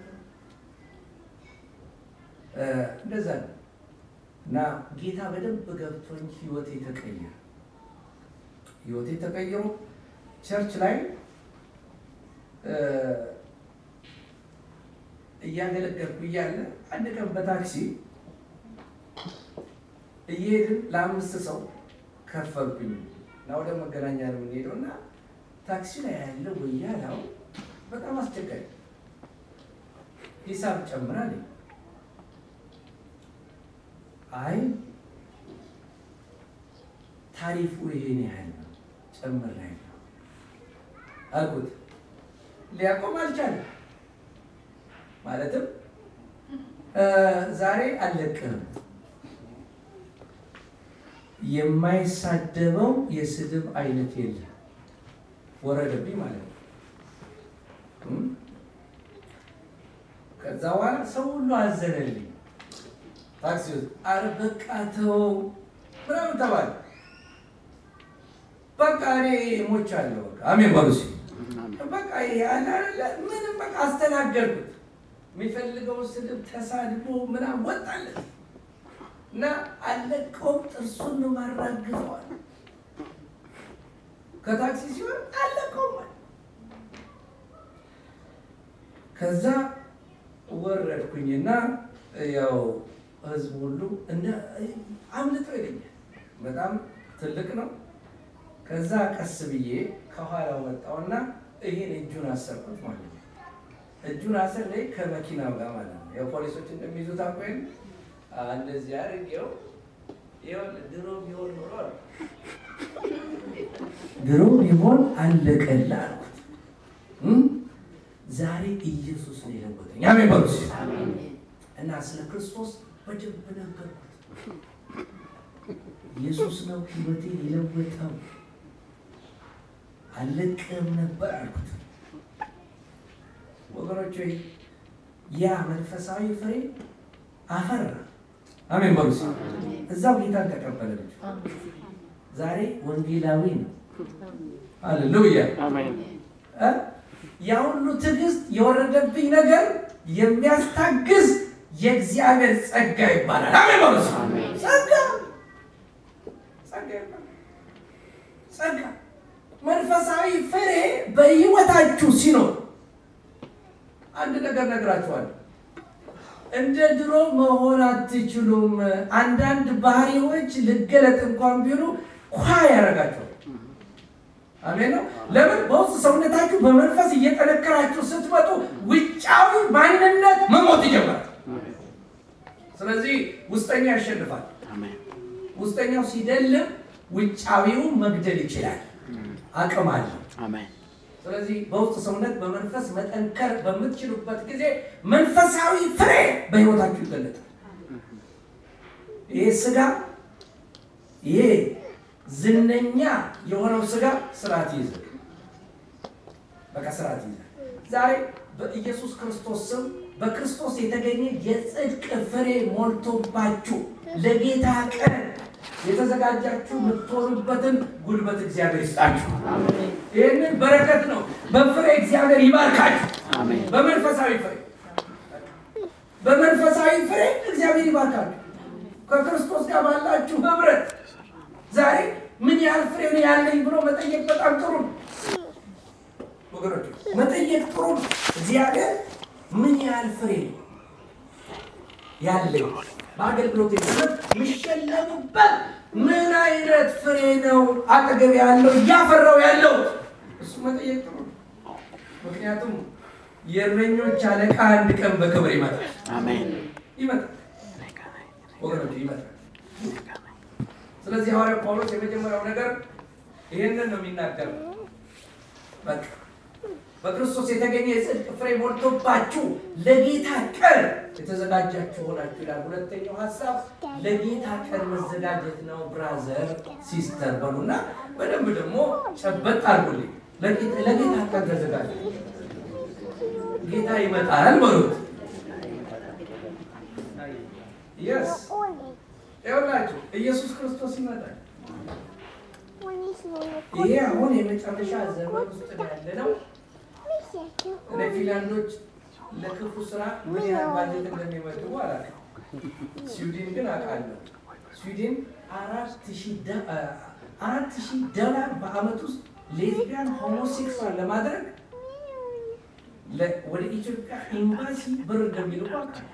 እንደዛ ነው እና ጌታ በደንብ ገብቶኝ ህይወቴ ተቀየረ። ህይወቴ ተቀይሮ ቸርች ላይ እያገለገልኩ እያለ አንድ ቀን በታክሲ እየሄድን ለአምስት ሰው ከፈልኩኝ እና ወደ መገናኛ ነው የምንሄደው እና ታክሲ ላይ ያለው ወያላው በጣም አስቸጋሪ ሂሳብ ጨምራል። አይ ታሪፉ ይሄን ያህል ነው ጨምር ላይ ነው አልኩት። ሊያቆም አልቻለም። ማለትም ዛሬ አልለቅህም የማይሳደበው የስድብ አይነት የለም። ወረደብኝ ማለት ነው። ከዛ በኋላ ሰው ሁሉ አዘነልኝ። ታክሲ ውስጥ አረ በቃ ተው ምናምን ተባለ። በቃ እኔ ሞቻለሁ። በቃ አሜን በሉ እስኪ። በቃ ያለ ምንም በቃ አስተናገርኩት። የሚፈልገውን ስድብ ተሳድቦ ምናምን ወጣለት እና አለቀውም። ጥርሱን ነው ማራግፈዋል። ከታክሲ ሲሆን አለቀውም። ከዛ ወረድኩኝና ያው ህዝብ ሁሉ እንደ አምልጦ ይለኛል። በጣም ትልቅ ነው። ከዛ ቀስ ብዬ ከኋላው መጣውና ይሄን እጁን አሰርኩት ማለት ነው። እጁን አሰር ላይ ከመኪናው ጋር ማለት ነው። ያው ፖሊሶች እንደሚይዙት አቆይም እንደዚህ አድርጌው ይኸውልህ ድሮ ቢሆን ኖሮ አለ ድሮ ቢሆን አለቀልህ አልኩት። ዛሬ ኢየሱስ ነው የለወጠኝ። አሜን በሉ እና ስለ ክርስቶስ በደንብ ነገርኩት። ኢየሱስ ነው ህይወቴን የለወጠው። አለቅም ነበር አልኩት። ወገኖች ሆይ ያ መንፈሳዊ ፍሬ አፈራ። አሜን በሉ እዛው ጌታን ተቀበለ ልጅ ዛሬ ወንጌላዊ ነው። ሃሌሉያ ያ ሁሉ ትዕግስት የወረደብኝ ነገር የሚያስታግዝ የእግዚአብሔር ጸጋ ይባላል። አሜን በሉ ጸጋ ጸጋ ይባላል። ጸጋ መንፈሳዊ ፍሬ በህይወታችሁ ሲኖር አንድ ነገር ነግራችኋለሁ። እንደ ድሮ መሆን አትችሉም። አንዳንድ ባህሪዎች ልገለጥ እንኳን ቢሉ ኳ ያደርጋቸዋል። አሜን ነው። ለምን በውስጥ ሰውነታችሁ በመንፈስ እየጠነከራችሁ ስትመጡ ውጫዊ ማንነት መሞት ይጀምራል። ስለዚህ ውስጠኛው ያሸንፋል። ውስጠኛው ሲደልም ውጫዊው መግደል ይችላል፣ አቅም አለው። ስለዚህ በውስጥ ሰውነት በመንፈስ መጠንከር በምትችሉበት ጊዜ መንፈሳዊ ፍሬ በህይወታችሁ ይገለጣል። ይሄ ስጋ ይሄ ዝነኛ የሆነው ስጋ ስርዓት ይይዛል። በቃ ስርዓት ይይዛል። ዛሬ በኢየሱስ ክርስቶስ ስም በክርስቶስ የተገኘ የጽድቅ ፍሬ ሞልቶባችሁ ለጌታ ቀን የተዘጋጃችሁ የምትሆኑበትን ጉልበት እግዚአብሔር ይስጣችሁ። ይህንን በረከት ነው። በፍሬ እግዚአብሔር ይባርካችሁ። በመንፈሳዊ ፍሬ በመንፈሳዊ ፍሬ እግዚአብሔር ይባርካችሁ። ከክርስቶስ ጋር ባላችሁ ህብረት ዛሬ ምን ያህል ፍሬ ነው ያለኝ ብሎ መጠየቅ በጣም ጥሩ ነው ወገኖች፣ መጠየቅ ጥሩ ነው። እግዚአብሔር ምን ያህል ፍሬ ነው ያለኝ በአገልግሎት ዘመን የሚሸለሙበት ምን አይነት ፍሬ ነው አጠገብ ያለው እያፈራው ያለው እሱ መጠየቅ ጥሩ ነው። ምክንያቱም የእረኞች አለቃ አንድ ቀን በክብር ይመጣል። ይመጣል ወገኖች ይመጣል። ስለዚህ ሐዋርያው ጳውሎስ የመጀመሪያው ነገር ይህንን ነው የሚናገረው። በቃ በክርስቶስ የተገኘ የጽድቅ ፍሬ ሞልቶባችሁ ለጌታ ቀን የተዘጋጃችሁ ሆናችሁ ይላል። ሁለተኛው ሀሳብ ለጌታ ቀን መዘጋጀት ነው። ብራዘር ሲስተር በሉና በደንብ ደግሞ ጨበጥ አድርጉልኝ። ለጌታ ቀን ተዘጋጀ። ጌታ ይመጣል በሉት። የስ ይኸውላችሁ ኢየሱስ ክርስቶስ ይመጣል። ይሄ አሁን የመጨረሻ ዘመን ውስጥ ያለ ነው። እኔ ፊንላንዶች ለክፉ ስራ ምን ያህል ባጀት እንደሚመድቡ አላውቅም። ስዊድን ግን አውቃለሁ። ስዊድን አራት ሺህ ዶላር በአመት ውስጥ ሌዝቢያን ሆሞሴክሱዋል ለማድረግ ለ- ወደ ኢትዮጵያ ኤምባሲ ብር እንደሚልኩ አውቃለሁ።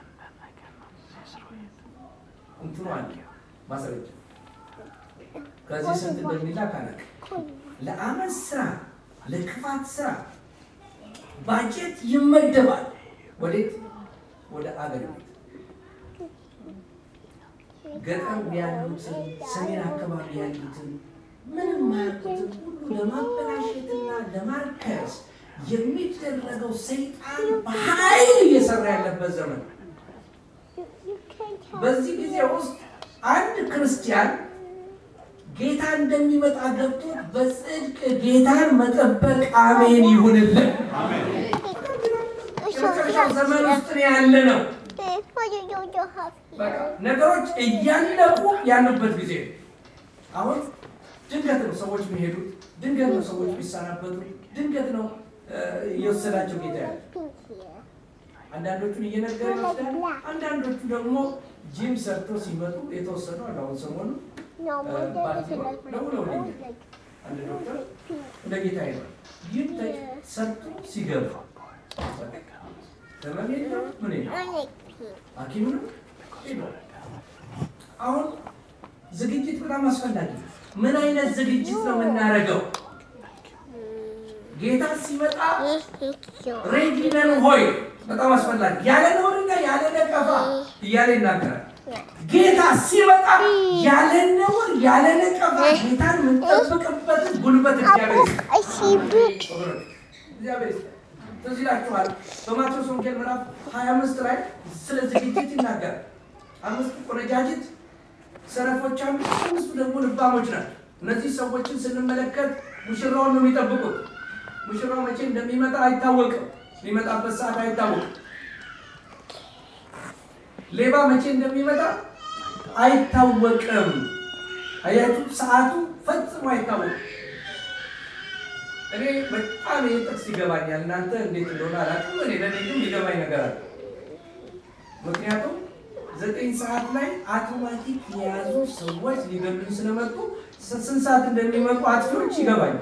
እንትኑ አለ ማስረጃ ከዚህ ስንት እንደሚላክ አላውቅም። ለአመት ስራ ለክፋት ስራ ባጀት ይመደባል። ወዴት? ወደ አገር ቤት ገጠር ያሉትን ሰሜን አካባቢ ያሉትን ምንም ማያውቁትን ሁሉ ለማበላሸትና ለማርከስ የሚደረገው ሰይጣን በኃይል እየሰራ ያለበት ዘመን ነው። በዚህ ጊዜ ውስጥ አንድ ክርስቲያን ጌታ እንደሚመጣ ገብቶት በጽድቅ ጌታን መጠበቅ አሜን ይሁንልን። የመጨረሻው ዘመን ውስጥ ነው ያለ ነው። በቃ ነገሮች እያለቁ ያሉበት ጊዜ ነው። አሁን ድንገት ነው ሰዎች የሚሄዱት፣ ድንገት ነው ሰዎች የሚሰናበቱ፣ ድንገት ነው እ፣ እየወሰዳቸው ጌታ ያለ አንዳንዶቹን እየነገረ ይወስዳል። አንዳንዶቹ ደግሞ ጂም ሰርተው ሲመጡ የተወሰኑ አሉ። አሁን ሰሞኑ አንድ ዶክተር እንደ ጌታ ይሏል ጂም ሰርቶ ሲገባ ህመም የለም ምን የለም ሐኪም ነው ሄዷል። አሁን ዝግጅት በጣም አስፈላጊ ነው። ምን አይነት ዝግጅት ነው የምናደርገው? ጌታ ሲመጣ ሬዲ ነን ሆይ በጣም አስፈላጊ ያለ ነውርና ያለ ነቀፋ እያለ ይናገራል። ጌታ ሲመጣ ያለ ነውር ያለ ነቀፋ ጌታን የምንጠብቅበትን ጉልበት እግዚአብሔር ይስጠን። እግዚአብሔር ይስጠን። ትዝ ይላችኋል በማቴዎስ ወንጌል ምዕራፍ 25 ላይ ስለ ዝግጅት ይናገራል። አምስቱ ቆነጃጅት ሰነፎች አሉ፣ አምስቱ ደግሞ ልባሞች ናቸው። እነዚህ ሰዎችን ስንመለከት ሙሽራውን ነው የሚጠብቁት። ሙሽራው መቼ እንደሚመጣ አይታወቅም። የሚመጣበት ሰዓት አይታወቅም። ሌባ መቼ እንደሚመጣ አይታወቅም። አያችሁ፣ ሰዓቱ ፈጽሞ አይታወቅም። እኔ በጣም ይህ ጥቅስ ይገባኛል። እናንተ እንዴት እንደሆነ አላውቅም። እኔ ለእኔ ግን ይገባኝ ነገር አለ። ምክንያቱም ዘጠኝ ሰዓት ላይ አውቶማቲክ የያዙ ሰዎች ሊገሉኝ ስለመጡ ስንት ሰዓት እንደሚመጡ አጥፊዎች ይገባኛል።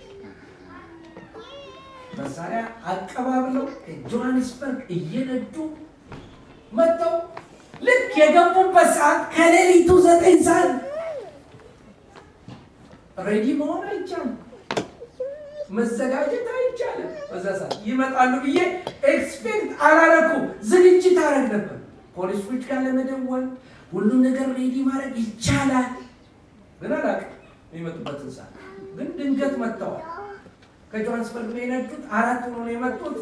መሳሪያ አቀባብለው ጆሃንስበርግ እየነዱ መጥተው ልክ የገቡበት ሰዓት ከሌሊቱ ዘጠኝ ሰዓት ሬዲ መሆን አይቻልም። መዘጋጀት አይቻልም። በዛ ሰዓት ይመጣሉ ብዬ ኤክስፔክት አላረኩም። ዝግጅት አረግ ነበር። ፖሊሶች ጋር ለመደወል ሁሉም ነገር ሬዲ ማድረግ ይቻላል። ግን አላውቅም የሚመጡበትን ሰዓት። ግን ድንገት መጥተዋል። ከጆሃንስበርግ ነው የነዱት። አራት ሆኖ ነው የመጡት።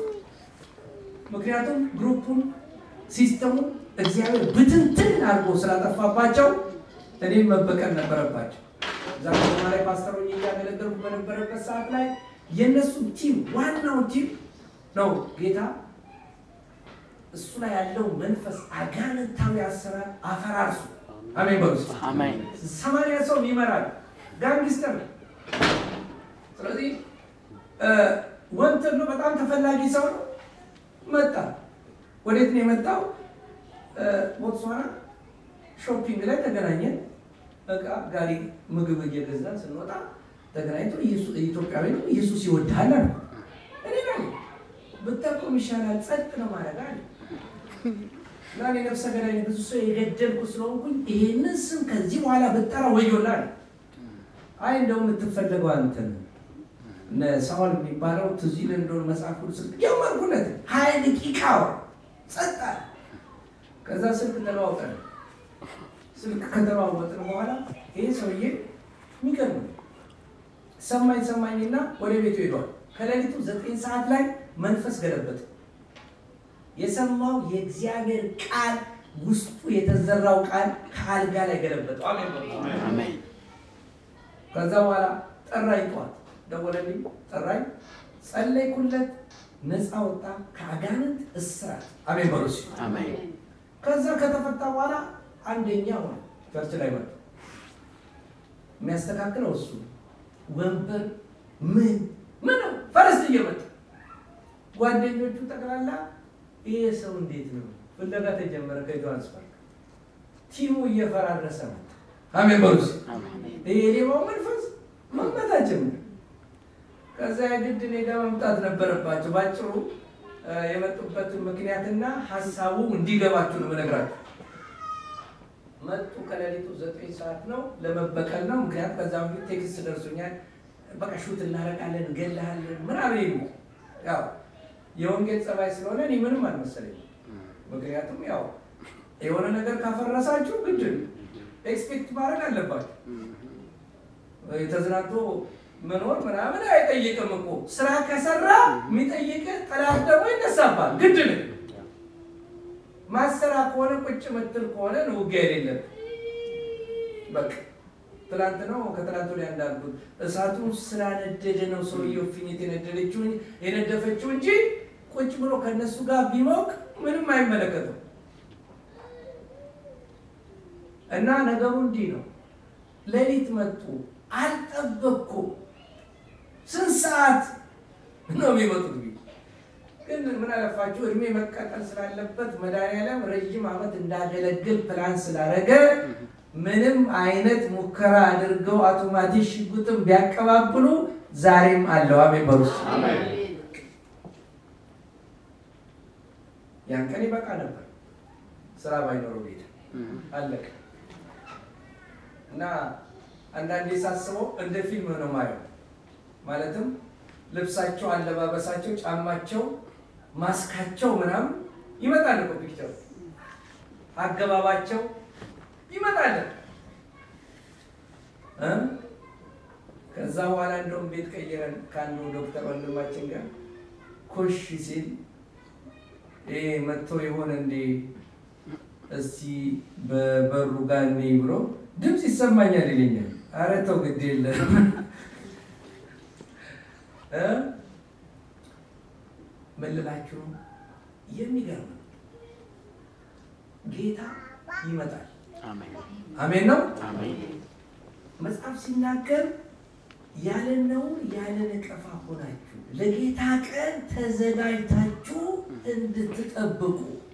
ምክንያቱም ግሩፑን ሲስተሙን እግዚአብሔር ብትንትን አድርጎ ስላጠፋባቸው እኔም መበቀል ነበረባቸው። እዛ ከተማ ላይ ፓስተሮኝ እያገለገልኩ በነበረበት ሰዓት ላይ የእነሱ ቲም ዋናው ቲም ነው ጌታ እሱ ላይ ያለው መንፈስ አጋንንታዊ አሰራር አፈራርሱ። አሜን በሉ። አሜን። ሰማንያ ሰው ይመራል። ጋንግስተር ነው። ስለዚህ ወንትር ነው። በጣም ተፈላጊ ሰው ነው። መጣ። ወዴት ነው የመጣው? ቦትስዋና ሾፒንግ ላይ ተገናኘን። በቃ ጋሪ ምግብ እየገዛን ስንወጣ ተገናኝቶ ኢትዮጵያዊ ነው ኢየሱስ ይወድሃል አለ። እኔ ላይ ብጠቁም ይሻላል ጸጥ ነው ማድረግ አለ እና እኔ ነፍሰ ገዳይ ብዙ ሰው የገደልኩ ስለሆንኩኝ ይሄንን ስም ከዚህ በኋላ ብጠራ ወዮላል። አይ እንደው የምትፈለገው አንተ ነህ። እነ ሳውል የሚባለው ትዝ ይልህ እንደሆነ መጽሐፍ ቅዱስ ጀመርኩለት። ሀያ ደቂቃ ጸጥ አለ። ከዛ ስልክ ተለዋውጠን ስልክ ከተለዋወጥን በኋላ ይሄ ሰውዬ የሚገርም ነው። ሰማኝ ሰማኝና ወደ ቤቱ ሄዷል። ከሌሊቱ ዘጠኝ ሰዓት ላይ መንፈስ ገለበጥ የሰማው የእግዚአብሔር ቃል ውስጡ የተዘራው ቃል ከአልጋ ላይ ገለበጠው። አሜን። ከዛ በኋላ ጠራኝ፣ ጠዋት ደወለልኝ፣ ጠራኝ፣ ጸለይኩለት፣ ነፃ ወጣ ከአጋንንት እስራት። አሜን በሉ እስኪ። አሜን። ከዛ ከተፈታ በኋላ አንደኛ ሆነ። ቸርች ላይ መጣ። የሚያስተካክለው እሱ ወንበር ምን ምን ፈረስ እየመጣ ጓደኞቹ ጠቅላላ ይሄ ሰው እንዴት ነው ፍለጋ ተጀመረ። ከጆሃንስበርግ ቲሙ እየፈራረሰ ነው። አሜን በሉ እስኪ። አሜን። ይሄ የሌባው መንፈስ መመታት ጀመረ። ከዛ የግድ እኔ ጋር መምጣት ነበረባቸው። ባጭሩ የመጡበትን ምክንያትና ሀሳቡ እንዲገባችሁ ነው የምነግራችሁ። መጡ ከሌሊቱ ዘጠኝ ሰዓት ነው ለመበቀል ነው። ምክንያቱም ከዛ በፊት ቴክስት ደርሶኛል። በቃ ሹት እናደርጋለን፣ እንገላለን ምናምን ይሉ ያው የወንጌል ጸባይ ስለሆነ እኔ ምንም አልመሰለኝም። ምክንያቱም ያው የሆነ ነገር ካፈረሳችሁ ግድ ኤክስፔክት ማድረግ አለባችሁ። የተዝናንቶ መኖር ምናምን አይጠይቅም እኮ ስራ ከሰራ የሚጠይቅ ጠላት ደግሞ ይነሳባል። ግድ ነው። ማሰራ ከሆነ ቁጭ ምትል ከሆነ ነው ውጊያ የሌለም። በቃ ትላንት ነው ከትላንት ወዲያ እንዳልኩት እሳቱ ስላነደደ ነው ሰውየው ፊኒት የነደደችው የነደፈችው እንጂ ቁጭ ብሎ ከነሱ ጋር ቢሞቅ ምንም አይመለከተው። እና ነገሩ እንዲህ ነው። ሌሊት መጡ፣ አልጠበቅኩም። ስንት ሰዓት ነው የሚመጡት? ግን ምን አለፋችሁ እድሜ መቀጠል ስላለበት መድኃኒዓለም ረዥም ዓመት እንዳገለግል ፕላን ስላደረገ ምንም አይነት ሙከራ አድርገው አውቶማቲክ ሽጉጥም ቢያቀባብሉ ዛሬም አለው። አሜን በሉ። ያን ቀን ይበቃ ነበር ስራ ባይኖረው ቤት አለቀ። እና አንዳንዴ ሳስበው እንደ ፊልም ነው ማየው። ማለትም ልብሳቸው፣ አለባበሳቸው፣ ጫማቸው፣ ማስካቸው ምናምን ይመጣል እኮ ፒክቸር አገባባቸው ይመጣል። ከዛ በኋላ እንደውም ቤት ቀይረን ከአንዱ ዶክተር ወንድማችን ጋር ኮሽ ሲል ይሄ መጥቶ የሆነ እንዴ እስቲ በበሩ ጋር እኔ ብሎ ድምፅ ይሰማኛል ይለኛል። ኧረ ተው ግድ የለም ምን ልላችሁ ነው? የሚገርም ጌታ ይመጣል። አሜን ነው። መጽሐፍ ሲናገር ያለ ነውር ያለ ነቀፋ ሆናችሁ ለጌታ ቀን ተዘጋጅታችሁ እንድትጠብቁ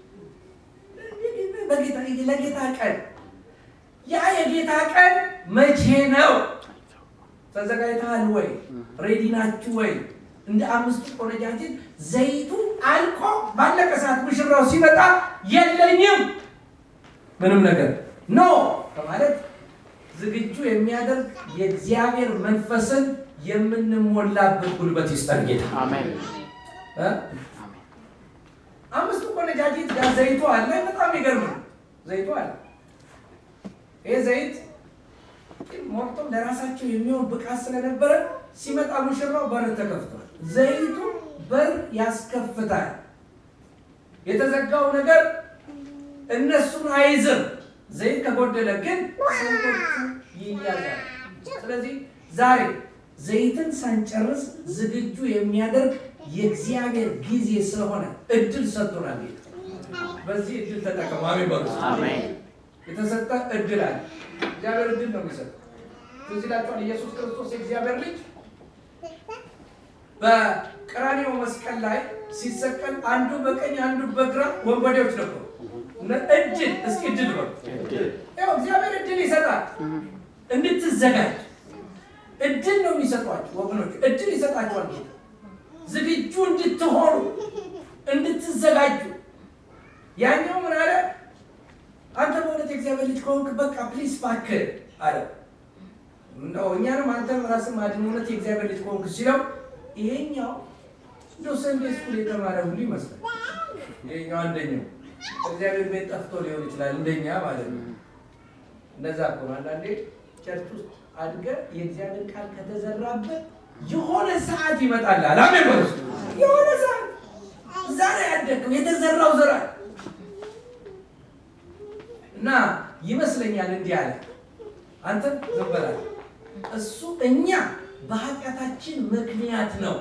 ለጌታ ቀን ያ የጌታ ቀን መቼ ነው? ተዘጋጅተሃል ወይ? ሬዲ ናችሁ ወይ? እንደ አምስቱ ቆነጃጅት ዘይቱ አልቆ ባለቀ ሰዓት ሙሽራው ሲመጣ የለኝም ምንም ነገር ኖ በማለት ዝግጁ የሚያደርግ የእግዚአብሔር መንፈስን የምንሞላበት ጉልበት ይስጠን ጌታ። አምስቱ ቆነጃጅት ጋር ዘይቱ አለ። በጣም ይገርም ነው። ዘይቱ አለ። ይህ ዘይት ሞልቶም ለራሳቸው የሚሆን ብቃት ስለነበረ ሲመጣ ሙሽራው በር ተከፍቷል። ዘይቱ በር ያስከፍታል። የተዘጋው ነገር እነሱን አይዝም። ዘይት ከጎደለ ግን ሰዎቹ ይያዛል። ስለዚህ ዛሬ ዘይትን ሳንጨርስ ዝግጁ የሚያደርግ የእግዚአብሔር ጊዜ ስለሆነ እድል ሰጥቶናል። በዚህ እድል ተጠቀሙ። አሜን በሉ። የተሰጠ እድል አለ። እግዚአብሔር እድል ነው የሚሰጠው። ትዝ ይላችኋል ኢየሱስ ክርስቶስ የእግዚአብሔር ልጅ በቀራንዮ መስቀል ላይ ሲሰቀል አንዱ በቀኝ አንዱ በግራ ወንበዴዎች ነበሩ። እድል እስኪ እድል በሉ። ያው እግዚአብሔር እድል ይሰጣል እንድትዘጋጅ እድል ነው የሚሰጧቸው ወገኖች፣ እድል ይሰጣቸዋል። ዝግጁ እንድትሆኑ እንድትዘጋጁ። ያኛው ምን አለ? አንተ በእውነት የእግዚአብሔር ልጅ ከሆንክ በቃ ፕሊስ እባክህ አለ። እንደው እኛንም አንተም ራስህ ማድን እውነት የእግዚአብሔር ልጅ ከሆንክ ሲለው፣ ይሄኛው እንደው ሰንዴ ስኩል የተማረ ሁሉ ይመስላል። ይሄኛው አንደኛው እግዚአብሔር ቤት ጠፍቶ ሊሆን ይችላል፣ እንደኛ ማለት ነው። እንደዛ እኮ ነው አንዳንዴ ቸርች ውስጥ አድገህ የእግዚአብሔር ቃል ከተዘራበት የሆነ ሰዓት ይመጣል። አሜን በሉ። የሆነ ሰዓት እዛ ላይ ያደግከው የተዘራው ዘራ እና ይመስለኛል እንዲህ አለ፣ አንተ ዝም በላት። እሱ እኛ በኃጢአታችን ምክንያት ነው።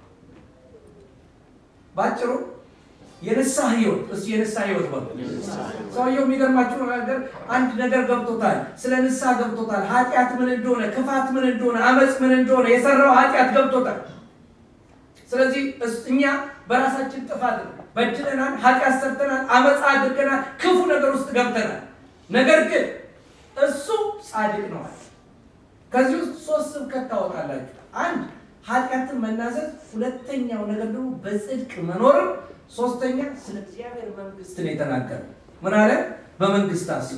ባጭሩ የንስሐ ህይወት እሱ የንስሐ ህይወት በሉ። ሰውየው የሚገርማችሁ ነገር አንድ ነገር ገብቶታል። ስለ ንስሐ ገብቶታል። ኃጢአት ምን እንደሆነ፣ ክፋት ምን እንደሆነ፣ አመፅ ምን እንደሆነ የሰራው ኃጢአት ገብቶታል። ስለዚህ እኛ በራሳችን ጥፋት በድለናል፣ ኃጢአት ሰርተናል፣ አመፃ አድርገናል፣ ክፉ ነገር ውስጥ ገብተናል። ነገር ግን እሱ ጻድቅ ነዋል። ከዚህ ውስጥ ሶስት ስብከት ታወጣላችሁ። አንድ ኃጢአትን መናዘዝ፣ ሁለተኛው ነገር ደግሞ በጽድቅ መኖርም፣ ሶስተኛ ስለ እግዚአብሔር መንግስት ነው የተናገረው። ምን አለ? በመንግስት አስቡ።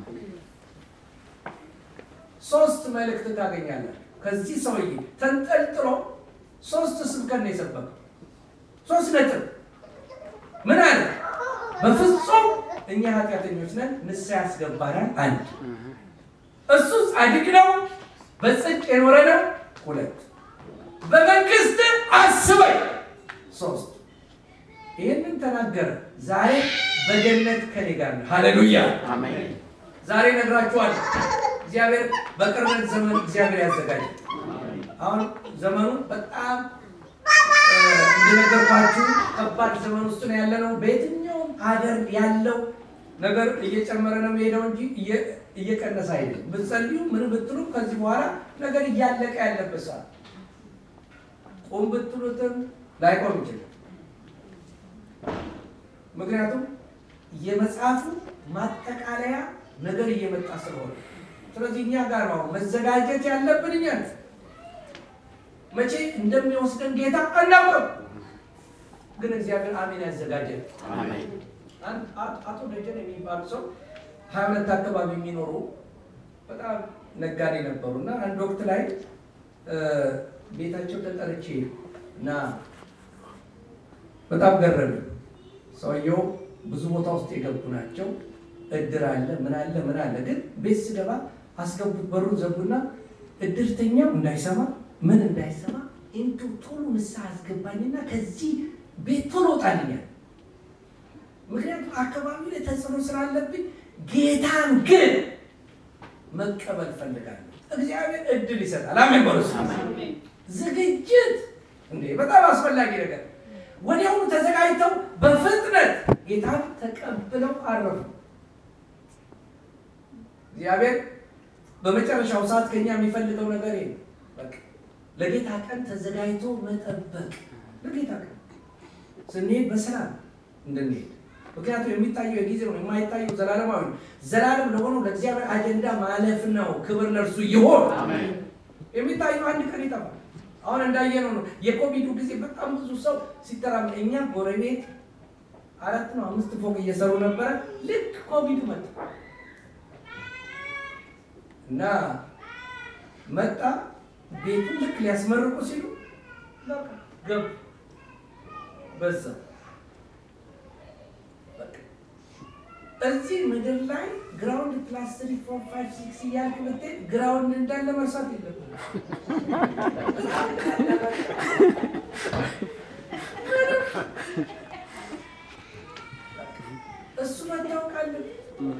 ሶስት መልእክት ታገኛለህ ከዚህ ሰውዬ ተንጠልጥሎ ሶስት ስብከት ነው የሰበከው። ሶስት ነጥብ ምን አለ? በፍጹም እኛ ኃጢአተኞች ነን፣ ንስሐ ያስገባናል። አንድ እሱ ጻድቅ ነው፣ በጽድቅ የኖረ ነው። ሁለት በመንግስት አስበኝ። ሶስት ይህንን ተናገረ። ዛሬ በገነት ከኔ ጋር ነው። ሃሌሉያ አሜን። ዛሬ ነግራችኋል። እግዚአብሔር በቅርበት ዘመን እግዚአብሔር ያዘጋጃል። አሁን ዘመኑ በጣም እ፣ እንደነገርኳችሁ ከባድ ዘመን ውስጥ ነው ያለ ነው። በየትኛውም ሀገር ያለው ነገር እየጨመረ ነው የሚሄደው እንጂ እየ- እየቀነሰ አይደለም። ብትጸልዩ ምን ብትሉ ከዚህ በኋላ ነገር እያለቀ ያለበት ሰዓት ቁም ብትሉትም ላይቆም ይችላል። ምክንያቱም የመጽሐፉ ማጠቃለያ ነገር እየመጣ ስለሆነ፣ ስለዚህ እኛ ጋር ነው መዘጋጀት ያለብን። እኛ ነን። መቼ እንደሚወስደን ጌታ አናውቅም፣ ግን እግዚአብሔር አሜን ያዘጋጀን። አሜን። አንድ አ- አቶ ደጀን የሚባሉ ሰው ሀያ ሁለት አካባቢ የሚኖሩ በጣም ነጋዴ ነበሩ እና አንድ ወቅት ላይ እ፣ ቤታቸው ተጠርቼ እና በጣም ገረመኝ። ሰውየው ብዙ ቦታ ውስጥ የገቡ ናቸው። እድር አለ ምን አለ ምን አለ። ግን ቤት ስገባ አስገቡት፣ በሩን ዘጉና እድርተኛው እንዳይሰማ ምን እንዳይሰማ እንቱ ቶሎ ንስሐ አስገባኝና ከዚህ ቤት ቶሎ ጣልኛል። ምክንያቱም አካባቢ ላይ ተጽዕኖ ስላለብኝ ጌታን ግን መቀበል ፈልጋለሁ። እግዚአብሔር እድል ይሰጣል። አሜን በሉ እስኪ። ዝግጅት እንዴ በጣም አስፈላጊ ነገር። ወዲያውኑ ተዘጋጅተው በፍጥነት ጌታን ተቀብለው አረፉ። እግዚአብሔር በመጨረሻው ሰዓት ከኛ የሚፈልገው ነገር ይሄ ነው። በቃ ለጌታ ቀን ተዘጋጅቶ መጠበቅ። ለጌታ ቀን ስንሄድ በሰላም እንድንሄድ ምክንያቱም የሚታየው የጊዜ ነው፣ የማይታየው ዘላለማዊ ነው። ዘላለም ለሆነው ለእግዚአብሔር አጀንዳ ማለፍ ነው። ክብር ለእርሱ ይሆን። የሚታየው አንድ ቀን ይጠፋል። አሁን እንዳየነው ነው። የኮቪዱ ጊዜ በጣም ብዙ ሰው ሲተራም እኛ ጎረቤት አራት ነው አምስት ፎቅ እየሰሩ ነበረ። ልክ ኮቪዱ መጣ እና መጣ ቤቱን ልክ ሊያስመርቁ ሲሉ በቃ ገቡ በዛ በቃ እዚህ ምድር ላይ ግራውንድ ፕላስ ትሪ ፎር ፋይቭ ሲክስ እያልክ ብትሄድ ግራውንድ እንዳለ መርሳት የለብህም። እሱ መታወቅ አለብህ።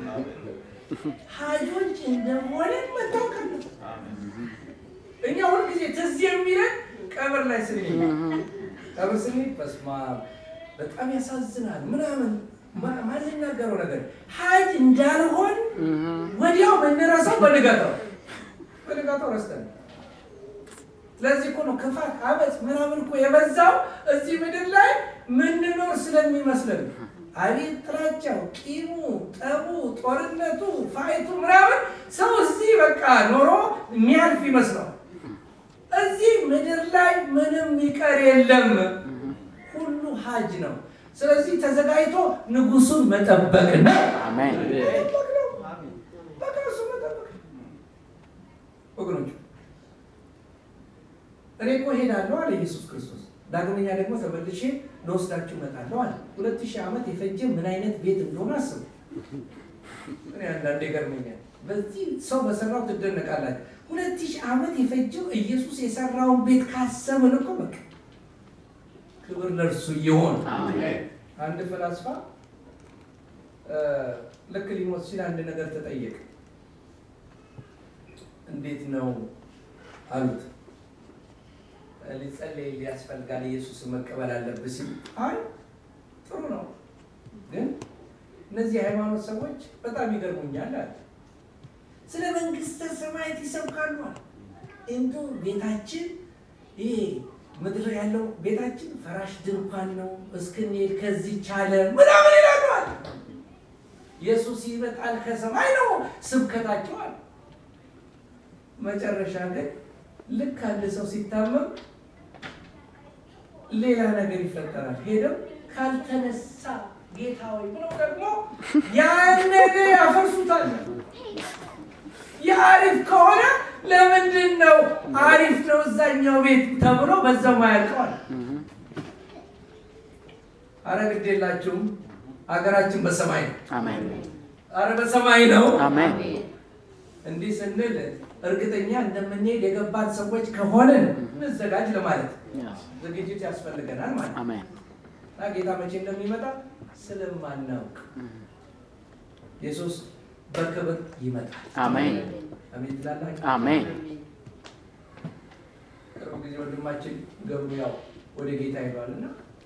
ሀጆች እንደሆነ መታወቅ አለብህ። እኛ ሁልጊዜ ትዝ የሚለን ቀብር ላይ ስንሄድ ቀብር ስንሄድ በስመ አብ በጣም ያሳዝናል ምናምን ማ- ማንናገረው ነገር ሀጅ እንዳልሆን ወዲያው የምንረሳው በንጋታው በንጋታው ረስተን ስለዚህ እኮ ነው ክፋት፣ አመፅ ምናምን እኮ የበዛው እዚህ ምድር ላይ ምንኖር ስለሚመስለን አቤት ጥላቻው፣ ቂሙ፣ ጠቡ፣ ጦርነቱ፣ ፋይቱ ምናምን ሰው እዚህ በቃ ኖሮ የሚያልፍ ይመስለው። እዚህ ምድር ላይ ምንም ይቀር የለም፣ ሁሉ ሀጅ ነው። ስለዚህ ተዘጋጅቶ ንጉሱን መጠበቅ ነው። አሜን። መጠበቅ ነው። በቃ እሱ መጠበቅ ነው። ወገኖች እኔ እኮ ሄዳለሁ አለ ኢየሱስ ክርስቶስ። ዳግመኛ ደግሞ ተመልሼ ለወስዳችሁ እመጣለሁ አለ። ሁለት ሺህ ዓመት የፈጀ ምን አይነት ቤት እንደሆነ አስቡ። እኔ አንዳንዴ ይገርመኛል። በዚህ ሰው በሰራው ትደነቃላችሁ። ሁለት ሺህ ዓመት የፈጀው ኢየሱስ የሰራውን ቤት ካሰብን እኮ በቃ ክብር ለእርሱ ይሆን። አንድ ፈላስፋ እ፣ ልክ ሊሞት ሲል አንድ ነገር ተጠየቀ። እንዴት ነው አሉት። ሊጸለይ ሊያስፈልጋል ኢየሱስን መቀበል አለብህ ሲል፣ አይ ጥሩ ነው፣ ግን እነዚህ የሃይማኖት ሰዎች በጣም ይገርሙኛል አለ። ስለ መንግስተ ሰማያት ይሰብካሉ አለ። እንዶ ቤታችን ይሄ ምድር ያለው ቤታችን ፈራሽ ድንኳን ነው፣ እስክንሄድ ከዚህ ቻለ ምናምን ይላሉ አለ። ኢየሱስ ይመጣል ከሰማይ ነው ስብከታቸው አለ። መጨረሻ ግን ልክ አንድ ሰው ሲታመም ሌላ ነገር ይፈጠራል። ሄደው ካልተነሳ ጌታ ሆይ ብለው ደግሞ ያን ነገር ያፈርሱታል። የአሪፍ ከሆነ ለምንድን ነው አሪፍ ነው እዛኛው ቤት ተብሎ በዛው ማያልቀዋል? አረ ግድ የላችሁም። ሀገራችን በሰማይ ነው። አሜን አረ በሰማይ ነው። አሜን እንዲህ ስንል እርግጠኛ እንደምንሄድ የገባት ሰዎች ከሆንን እንዘጋጅ ለማለት Yes. ዝግጅት ያስፈልገናል ማለት ነው። አሜን እና ጌታ መቼ እንደሚመጣ ስለማናውቅ ኢየሱስ በክብር ይመጣል። አሜን አሜን ትላላችሁ? አሜን ቅርብ ጊዜ ወንድማችን ገብሩ ያው ወደ ጌታ ሄዷል እና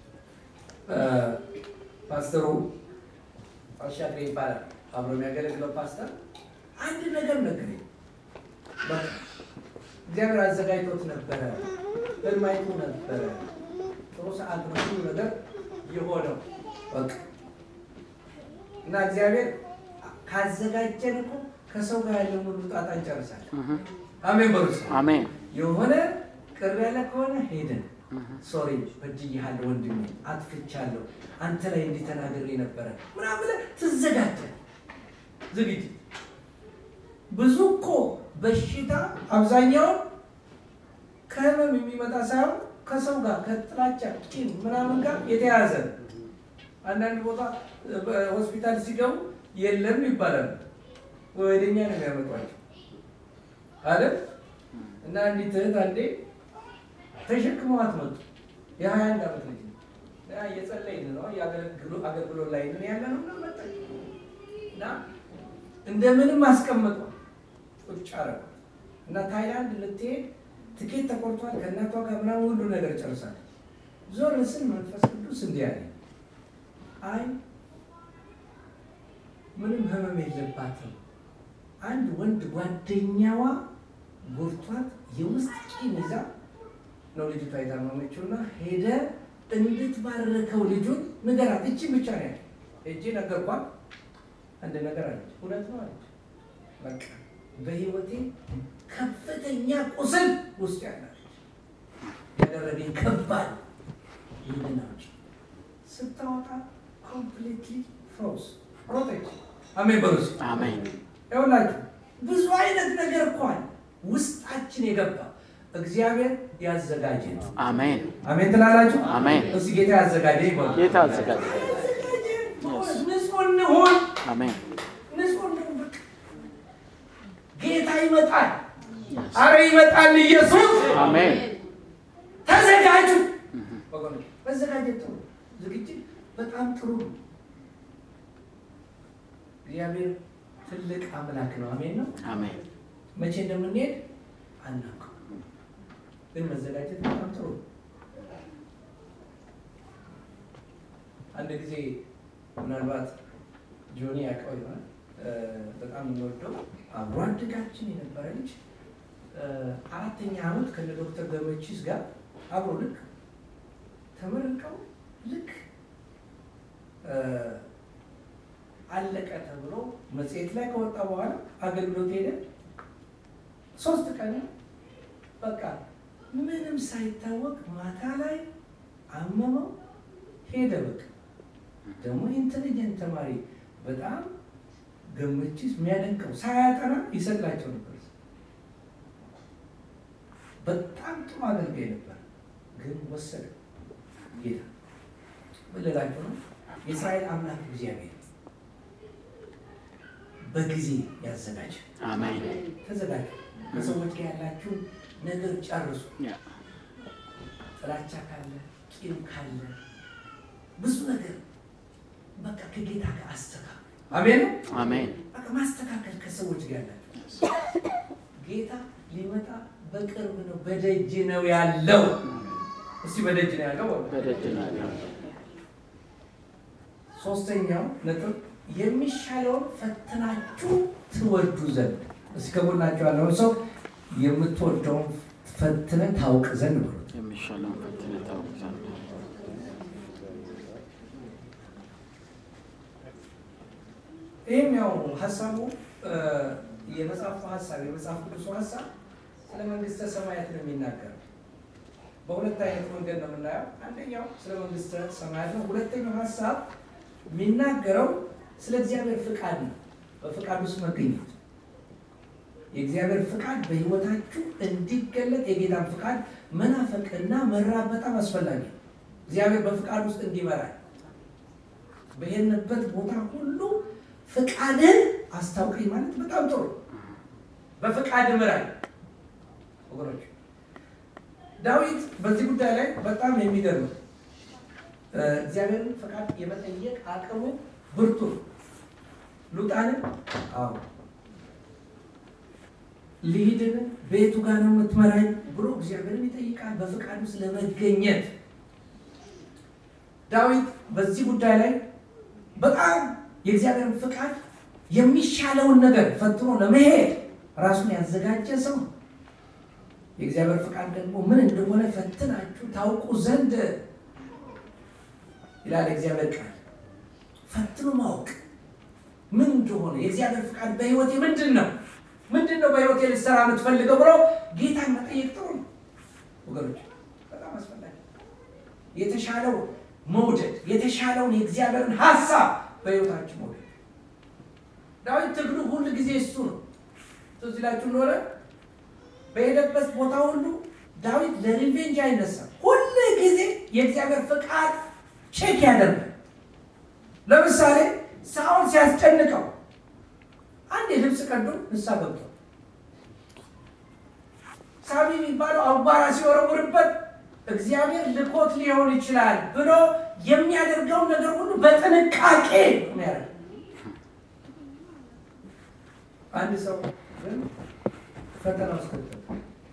ፓስተሩ አሻግሬ ይባላል አብሮ የሚያገለግለው ፓስተር አንድ ነገር ነገረኝ። በቃ እግዚአብሔር አዘጋጅቶት ነበረ፣ ህልም አይቶ ነበረ። ጥሩ ሰዓት ነው ሁሉ ነገር የሆነው በቃ እና እግዚአብሔር ካዘጋጀን እኮ ከሰው ጋር ያለውን ሁሉ ጣጣ እንጨርሳለን። Mhm. አሜን በሩስ አሜን የሆነ ቅር ያለ ከሆነ ሄደን ሶሪ በድዬሃለሁ ወንድሜ አጥፍቻለሁ አንተ ላይ እንዲህ ተናግሬ ነበረ ምናምን ብለህ ትዘጋጃለህ። ዝግጅት ብዙ እኮ በሽታ አብዛኛውን ከህመም የሚመጣ ሳይሆን ከሰው ጋር ከጥላቻ ቂም ምናምን ጋር የተያያዘ ነው። አንዳንድ ቦታ በሆስፒታል ሲገቡ የለም ይባላል። ወደኛ ነው የሚያመጧቸው አይደል? እና አንዲት እህት አንዴ ተሸክመዋት መጡ። የሀያ አንድ ዓመት ልጅ ነው። እና እየጸለይን ነው የአገልግሎ- አገልግሎት ላይ ምን ያለ ነው እና መጣች እና እንደምንም አስቀምጧል ቁጭ አደረጓት እና ታይላንድ ልትሄድ ትኬት ተቆርጧል ከእናቷ ጋር ምናምን ሁሉ ነገር ጨርሳለች። ዞር ስል መንፈስ ቅዱስ እንዲህ አለ፣ አይ ምንም ህመም የለባትም አንድ ወንድ ጓደኛዋ ጎርቷት የውስጥ ቂም ይዛ ነው ልጅቷ የታመመችው እና ሄደ እንድትባረከው ልጁን ንገራት። እቺ ብቻ ነው ያለ እጅ ነገርኳት። አንድ ነገር አለች፣ እውነት ነው አለች። በቃ በህይወቴ ከፍተኛ ቁስል ውስጥ ያላለች ያደረገኝ ከባድ ይህንን አውጪ ስታወጣ ኮምፕሊትሊ ፍሮዝ ሮጠች። አሜን በሉስ አሜን ይኸውላችሁ ብዙ አይነት ነገር እኮ አለ ውስጣችን የገባ እግዚአብሔር ያዘጋጀ ነው። አሜን አሜን ትላላችሁ? አሜን። እስኪ ጌታ ያዘጋጀ ይበሉ። ጌታ አዘጋጀ ንጹህ እንሁን፣ አሜን ንጹህ እንሁን። በቃ ጌታ ይመጣል። Yes. አረ ይመጣል ኢየሱስ። አሜን ተዘጋጁ ወገኖች፣ መዘጋጀት ጥሩ፣ ዝግጅት በጣም ጥሩ ነው። እግዚአብሔር ትልቅ አምላክ ነው። አሜን ነው። አሜን መቼ እንደምንሄድ አናውቅም፣ ግን መዘጋጀት በጣም ጥሩ ነው። አንድ ጊዜ ምናልባት ጆኒ ያውቀው ይሆናል እ፣ በጣም የምንወደው አብሮ አደጋችን የነበረ ልጅ እ፣ አራተኛ ዓመት ከነ ዶክተር ገመቺስ ጋር አብሮ ልክ ተመርቀው ልክ እ፣ አለቀ ተብሎ መጽሔት ላይ ከወጣ በኋላ አገልግሎት ሄደ። ሶስት ቀን በቃ ምንም ሳይታወቅ ማታ ላይ አመመው ሄደ። በቃ ደግሞ ኢንቴሊጀንት ተማሪ በጣም ገመቺስ የሚያደንቀው ሳያጠና ይሰላቸው ነበር። በጣም ጥሩ አገልጋይ ነበር፣ ግን ወሰደ ጌታ። ምን ልላችሁ ነው? የእስራኤል አምላክ እግዚአብሔር በጊዜ ያዘጋጅ። አሜን ተዘጋጁ። ከሰዎች ጋር ያላችሁን ነገር ጨርሱ። Yeah. ጥላቻ ካለ፣ ቂም ካለ፣ ብዙ ነገር በቃ ከጌታ ጋር አስተካክሉ። አሜን ነው። አሜን በቃ ማስተካከል ከሰዎች ጋር ያላችሁ ጌታ ሊመጣ በቅርብ ነው፣ በደጅ ነው ያለው። እስቲ በደጅ ነው ያለው። በሉ። በደጅ ነው ያለው። ሶስተኛው ነጥብ የሚሻለውን ፈትናችሁ ትወዱ ዘንድ። እስኪ ከጎናችሁ ያለውን ሰው የምትወደውን ፈትነ ታውቅ ዘንድ ብሉት። የሚሻለውን ፈትነህ ታውቅ ዘንድ ይህም ያው ሀሳቡ እ፣ የመጽሐፉ ሀሳብ የመጽሐፍ ቅዱሱ ሀሳብ ስለ መንግስተ ሰማያት ነው የሚናገረው። በሁለት አይነት መንገድ ነው የምናየው። አንደኛው ስለ መንግስተ ሰማያት ነው። ሁለተኛው ሀሳብ የሚናገረው ስለ እግዚአብሔር ፍቃድ ነው። በፍቃድ ውስጥ መገኘት የእግዚአብሔር ፍቃድ በሕይወታችሁ እንዲገለጥ የጌታን ፍቃድ መናፈቅና መራብ በጣም አስፈላጊ ነው። እግዚአብሔር በፍቃድ ውስጥ እንዲመራል በሄድንበት ቦታ ሁሉ ፍቃድን አስታውቀኝ ማለት በጣም ጥሩ። በፍቃድ ምራል ወገኖች። ዳዊት በዚህ ጉዳይ ላይ በጣም የሚገርም እግዚአብሔርን ፍቃድ የመጠየቅ አቅሙ ብርቱ ነው። ሉጣንን አዎ ልሂድን ቤቱ ጋር ነው የምትመራኝ ብሎ እግዚአብሔርን ይጠይቃል በፍቃድ ውስጥ ለመገኘት ዳዊት በዚህ ጉዳይ ላይ በጣም የእግዚአብሔርን ፍቃድ የሚሻለውን ነገር ፈትኖ ለመሄድ ራሱን ያዘጋጀ ሰው ነው። የእግዚአብሔር ፍቃድ ደግሞ ምን እንደሆነ ፈትናችሁ ታውቁ ዘንድ ይላል እግዚአብሔር ቃል። ፈትኖ ማወቅ ምን እንደሆነ የእግዚአብሔር ፍቃድ በሕይወቴ ምንድን ነው ምንድን ነው በሕይወቴ ልትሰራ የምትፈልገው ብሎ ጌታን መጠየቅ ጥሩ ነው ወገኖች፣ በጣም አስፈላጊ የተሻለው መውደድ የተሻለውን የእግዚአብሔርን ሀሳብ በሕይወታችን መውደድ። ዳዊት ትግሉ ሁል ጊዜ እሱ ነው። ትዝ ይላችሁ እንደሆነ በሄደበት ቦታ ሁሉ ዳዊት ለሪቬንጅ አይነሳም። ሁል ጊዜ የእግዚአብሔር ፍቃድ ቼክ ያደርጋል። ለምሳሌ ሳኦል ሲያስጨንቀው አንድ የልብስ ቀዶ ንሳ ገብቶ ሳቢ የሚባለው አቧራ ሲወረውርበት እግዚአብሔር ልኮት ሊሆን ይችላል ብሎ የሚያደርገውን ነገር ሁሉ በጥንቃቄ የሚያደርግ አንድ ሰው ግን ፈተና ውስጥ ከተተ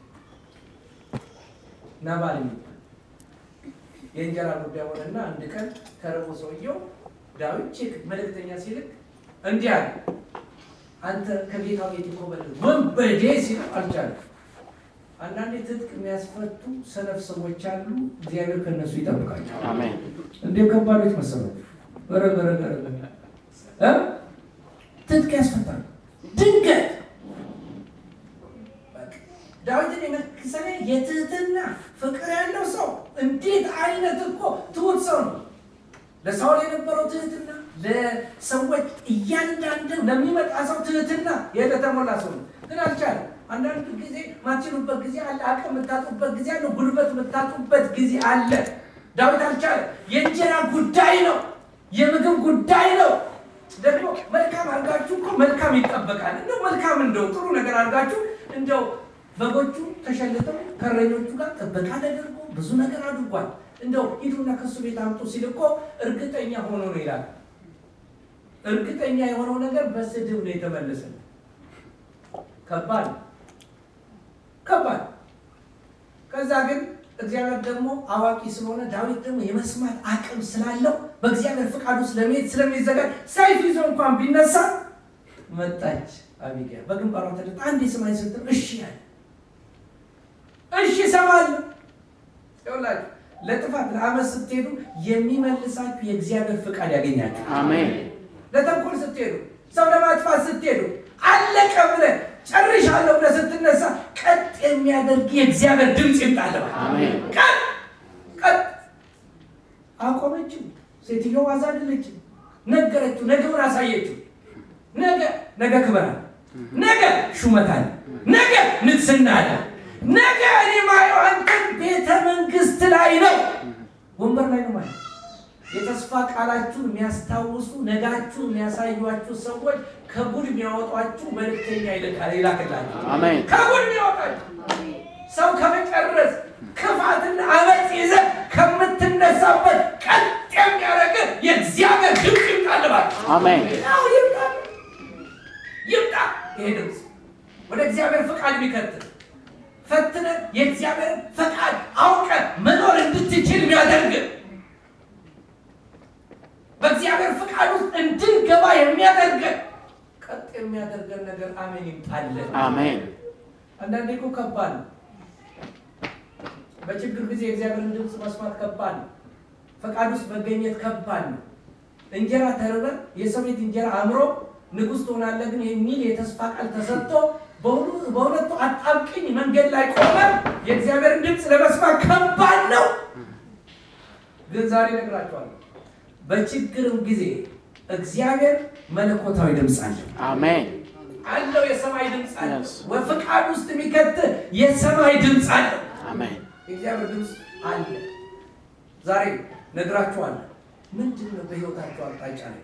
ናባል የሚባል የእንጀራ ጉዳይ ሆነና አንድ ቀን ተርቦ ሰውየው ዳዊት ቼክ መልእክተኛ ሲልክ እንዲህ አለ፣ አንተ ከጌታው ቤት ኮበለል ወንበዴ ሲለው አልቻለም። አንዳንዴ ትጥቅ የሚያስፈቱ ሰነፍ ሰዎች አሉ። እግዚአብሔር ከነሱ ይጠብቃቸው። አሜን። እንዴት ከባዶች መሰረት ረገረገረ ትጥቅ ያስፈታሉ። ድንገት ዳዊትን የመሰለ የትህትና ፍቅር ያለው ሰው እንዴት አይነት እኮ ትሁት ሰው ነው። ለሳውል የነበረው ትህትና ለሰዎች እያንዳንድ ለሚመጣ ሰው ትህትና የተሞላ ሰው ነው። ግን አልቻለም። አንዳንድ ጊዜ ማትችሉበት ጊዜ አለ። አቅም የምታጡበት ጊዜ አለ። ጉልበት የምታጡበት ጊዜ አለ። ዳዊት አልቻለም። የእንጀራ ጉዳይ ነው። የምግብ ጉዳይ ነው። ደግሞ መልካም አድርጋችሁ እኮ መልካም ይጠበቃል። እንደው መልካም እንደው ጥሩ ነገር አድርጋችሁ እንደው በጎቹ ተሸልተው ከእረኞቹ ጋር ጥበቃ ተደርጎ ብዙ ነገር አድርጓል። እንደው ሂዱና ከሱ ቤት አምጡ ሲል እኮ እርግጠኛ ሆኖ ነው ይላል። እርግጠኛ የሆነው ነገር በስድብ ነው የተመለሰ። ከባድ ከባድ። ከዛ ግን እግዚአብሔር ደግሞ አዋቂ ስለሆነ ዳዊት ደግሞ የመስማት አቅም ስላለው በእግዚአብሔር ፍቃድ ውስጥ ለመሄድ ስለሚዘጋጅ ሰይፍ ይዞ እንኳን ቢነሳ መጣች አቢግያ በግንባሯ ተደፍታ አንድ የሰማይ ስትል እሺ ያለ እሺ እሰማለሁ። ይኸውላችሁ ለጥፋት ለአመት ስትሄዱ የሚመልሳችሁ የእግዚአብሔር ፍቃድ ያገኛችሁ። አሜን። ለተንኮል ስትሄዱ፣ ሰው ለማጥፋት ስትሄዱ፣ አለቀ ብለህ ጨርሻለሁ ብለህ ስትነሳ ቀጥ የሚያደርግ የእግዚአብሔር ድምፅ ይምጣልህ። አሜን። ቀጥ ቀጥ አቆመችው። ሴትዮዋ አዛደለችው፣ ነገረችው፣ ነገውን አሳየችው። ነገ ነገ ክብር አለ፣ ነገ ሹመት አለ፣ ነገ ንግስና አለ፣ ነገ እኔ ማየው አንተን ቤተ መንግስት ላይ ነው፣ ወንበር ላይ ነው ማለት የተስፋ ቃላችሁን የሚያስታውሱ ነጋችሁን የሚያሳዩችሁ ሰዎች ከጉድ የሚያወጧችሁ መልእክተኛ ይልካል ይላክላችሁ። አሜን። ከጉድ የሚያወጣችሁ ሰው ከመጨረስ ክፋትና አመፅ ይዘህ ከምትነሳበት ቀጥ የሚያደርግ የእግዚአብሔር ድምፅ ይምጣልባል። አሜን። አዎ ይምጣ ይምጣ። ይሄ ድምፅ ወደ እግዚአብሔር ፈቃድ የሚከትል ፈትነ የእግዚአብሔር ፈቃድ አውቀ መኖር እንድትችል የሚያደርግ በእግዚአብሔር ፈቃድ ውስጥ እንድንገባ የሚያደርገን ቀጥ የሚያደርገን ነገር አሜን ይምጣልን። አሜን። አንዳንዴ እኮ ከባድ ነው። በችግር ጊዜ የእግዚአብሔርን ድምፅ መስማት ከባድ ነው። ፈቃድ ውስጥ መገኘት ከባድ ነው። እንጀራ ተርበን የሰው ቤት እንጀራ አምሮ ንጉሥ ትሆናለህ ግን የሚል የተስፋ ቃል ተሰጥቶ በሁሉ- በሁለቱ አጣብቅኝ መንገድ ላይ ቆመን የእግዚአብሔርን ድምፅ ለመስማት ከባድ ነው። ግን ዛሬ እነግራችኋለሁ፣ በችግርም ጊዜ እግዚአብሔር መለኮታዊ ድምፅ አለው አሜን አለው የሰማይ ድምፅ አለው። Yes. ወፍቃድ ውስጥ የሚከት የሰማይ ድምፅ አለው። አሜን የእግዚአብሔር ድምፅ አለ። ዛሬ ነግራችኋለሁ። ምንድን ነው በሕይወታችሁ አቅጣጫ ላይ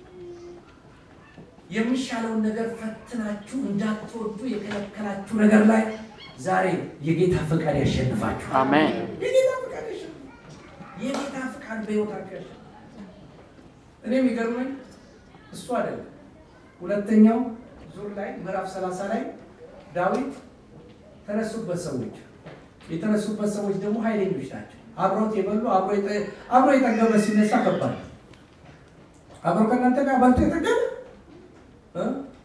የሚሻለውን ነገር ፈትናችሁ እንዳትወዱ የከለከላችሁ ነገር ላይ ዛሬ የጌታ ፈቃድ ያሸንፋችሁ። አሜን የጌታ ፈቃድ ያሸንፋችሁ። የጌታ ፈቃድ በሕይወታችሁ ያሸንፋችሁ። እኔ የሚገርመኝ እሱ አይደለም። ሁለተኛው ዙር ላይ ምዕራፍ 30 ላይ ዳዊት ተነሱበት ሰዎች የተነሱበት ሰዎች ደግሞ ኃይለኞች ናቸው። አብሮት የበሉ አብሮ የጠ- አብሮ የጠገበ ሲነሳ ከባድ ነው። አብሮ ከእናንተ ጋር በልቶ የጠገበ እ?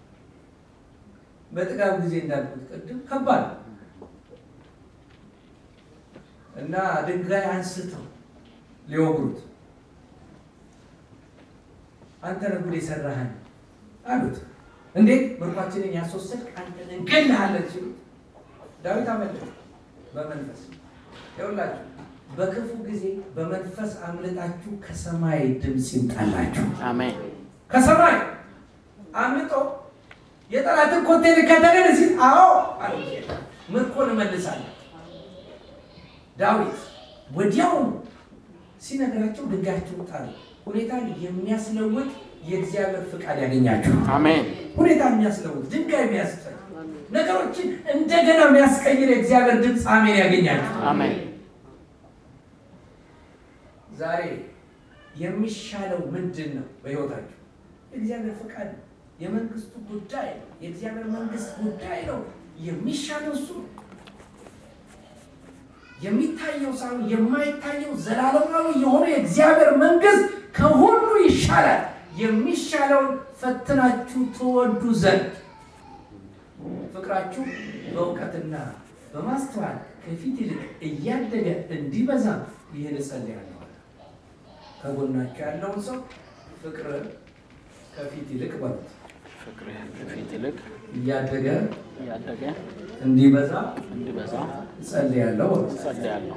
በጥጋብ ጊዜ እንዳልኩት ቅድም ከባድ ነው እና ድንጋይ አንስተው ሊወግሩት አንተ ነህ ጉድ የሰራህን አሉት። እንዴት ምርኳችንን ያስወሰድክ አንተ ነህ እንገልሃለን ሲሉት ዳዊት አመለጠ በመንፈስ ይኸውላችሁ በክፉ ጊዜ በመንፈስ አምልጣችሁ ከሰማይ ድምፅ ይምጣላችሁ። አሜን ከሰማይ አምልጦ የጠላትን ኮቴ ልከተልን ሲል አዎ አለ። ምርኮን እመልሳለሁ። ዳዊት ወዲያው ሲነግራቸው ድንጋያቸውን ጣሉ። ሁኔታን የሚያስለውጥ የእግዚአብሔር ፍቃድ ያገኛችሁ። አሜን ሁኔታ የሚያስለውጥ ድንጋይ የሚያስጠል ነገሮችን እንደገና የሚያስቀይር የእግዚአብሔር ድምፅ አሜን ያገኛችሁ። አሜን ዛሬ የሚሻለው ምንድን ነው? በሕይወታችሁ የእግዚአብሔር ፈቃድ ነው። የመንግስቱ ጉዳይ ነው። የእግዚአብሔር መንግስት ጉዳይ ነው። የሚሻለው እሱ ነው። የሚታየው ሳይሆን የማይታየው ዘላለማዊ የሆነ የእግዚአብሔር መንግስት ከሁሉ ይሻላል። የሚሻለውን ፈትናችሁ ትወዱ ዘንድ ፍቅራችሁ በእውቀትና በማስተዋል ከፊት ይልቅ እያደገ እንዲበዛ ይህን እጸልያለሁ። ከጎናችሁ ያለውን ሰው ፍቅር ከፊት ይልቅ በሉት ፍቅርህ ከፊት ይልቅ እያደገ እያደገ እንዲበዛ እንዲበዛ እጸልያለሁ በሉት። ጸልያለሁ።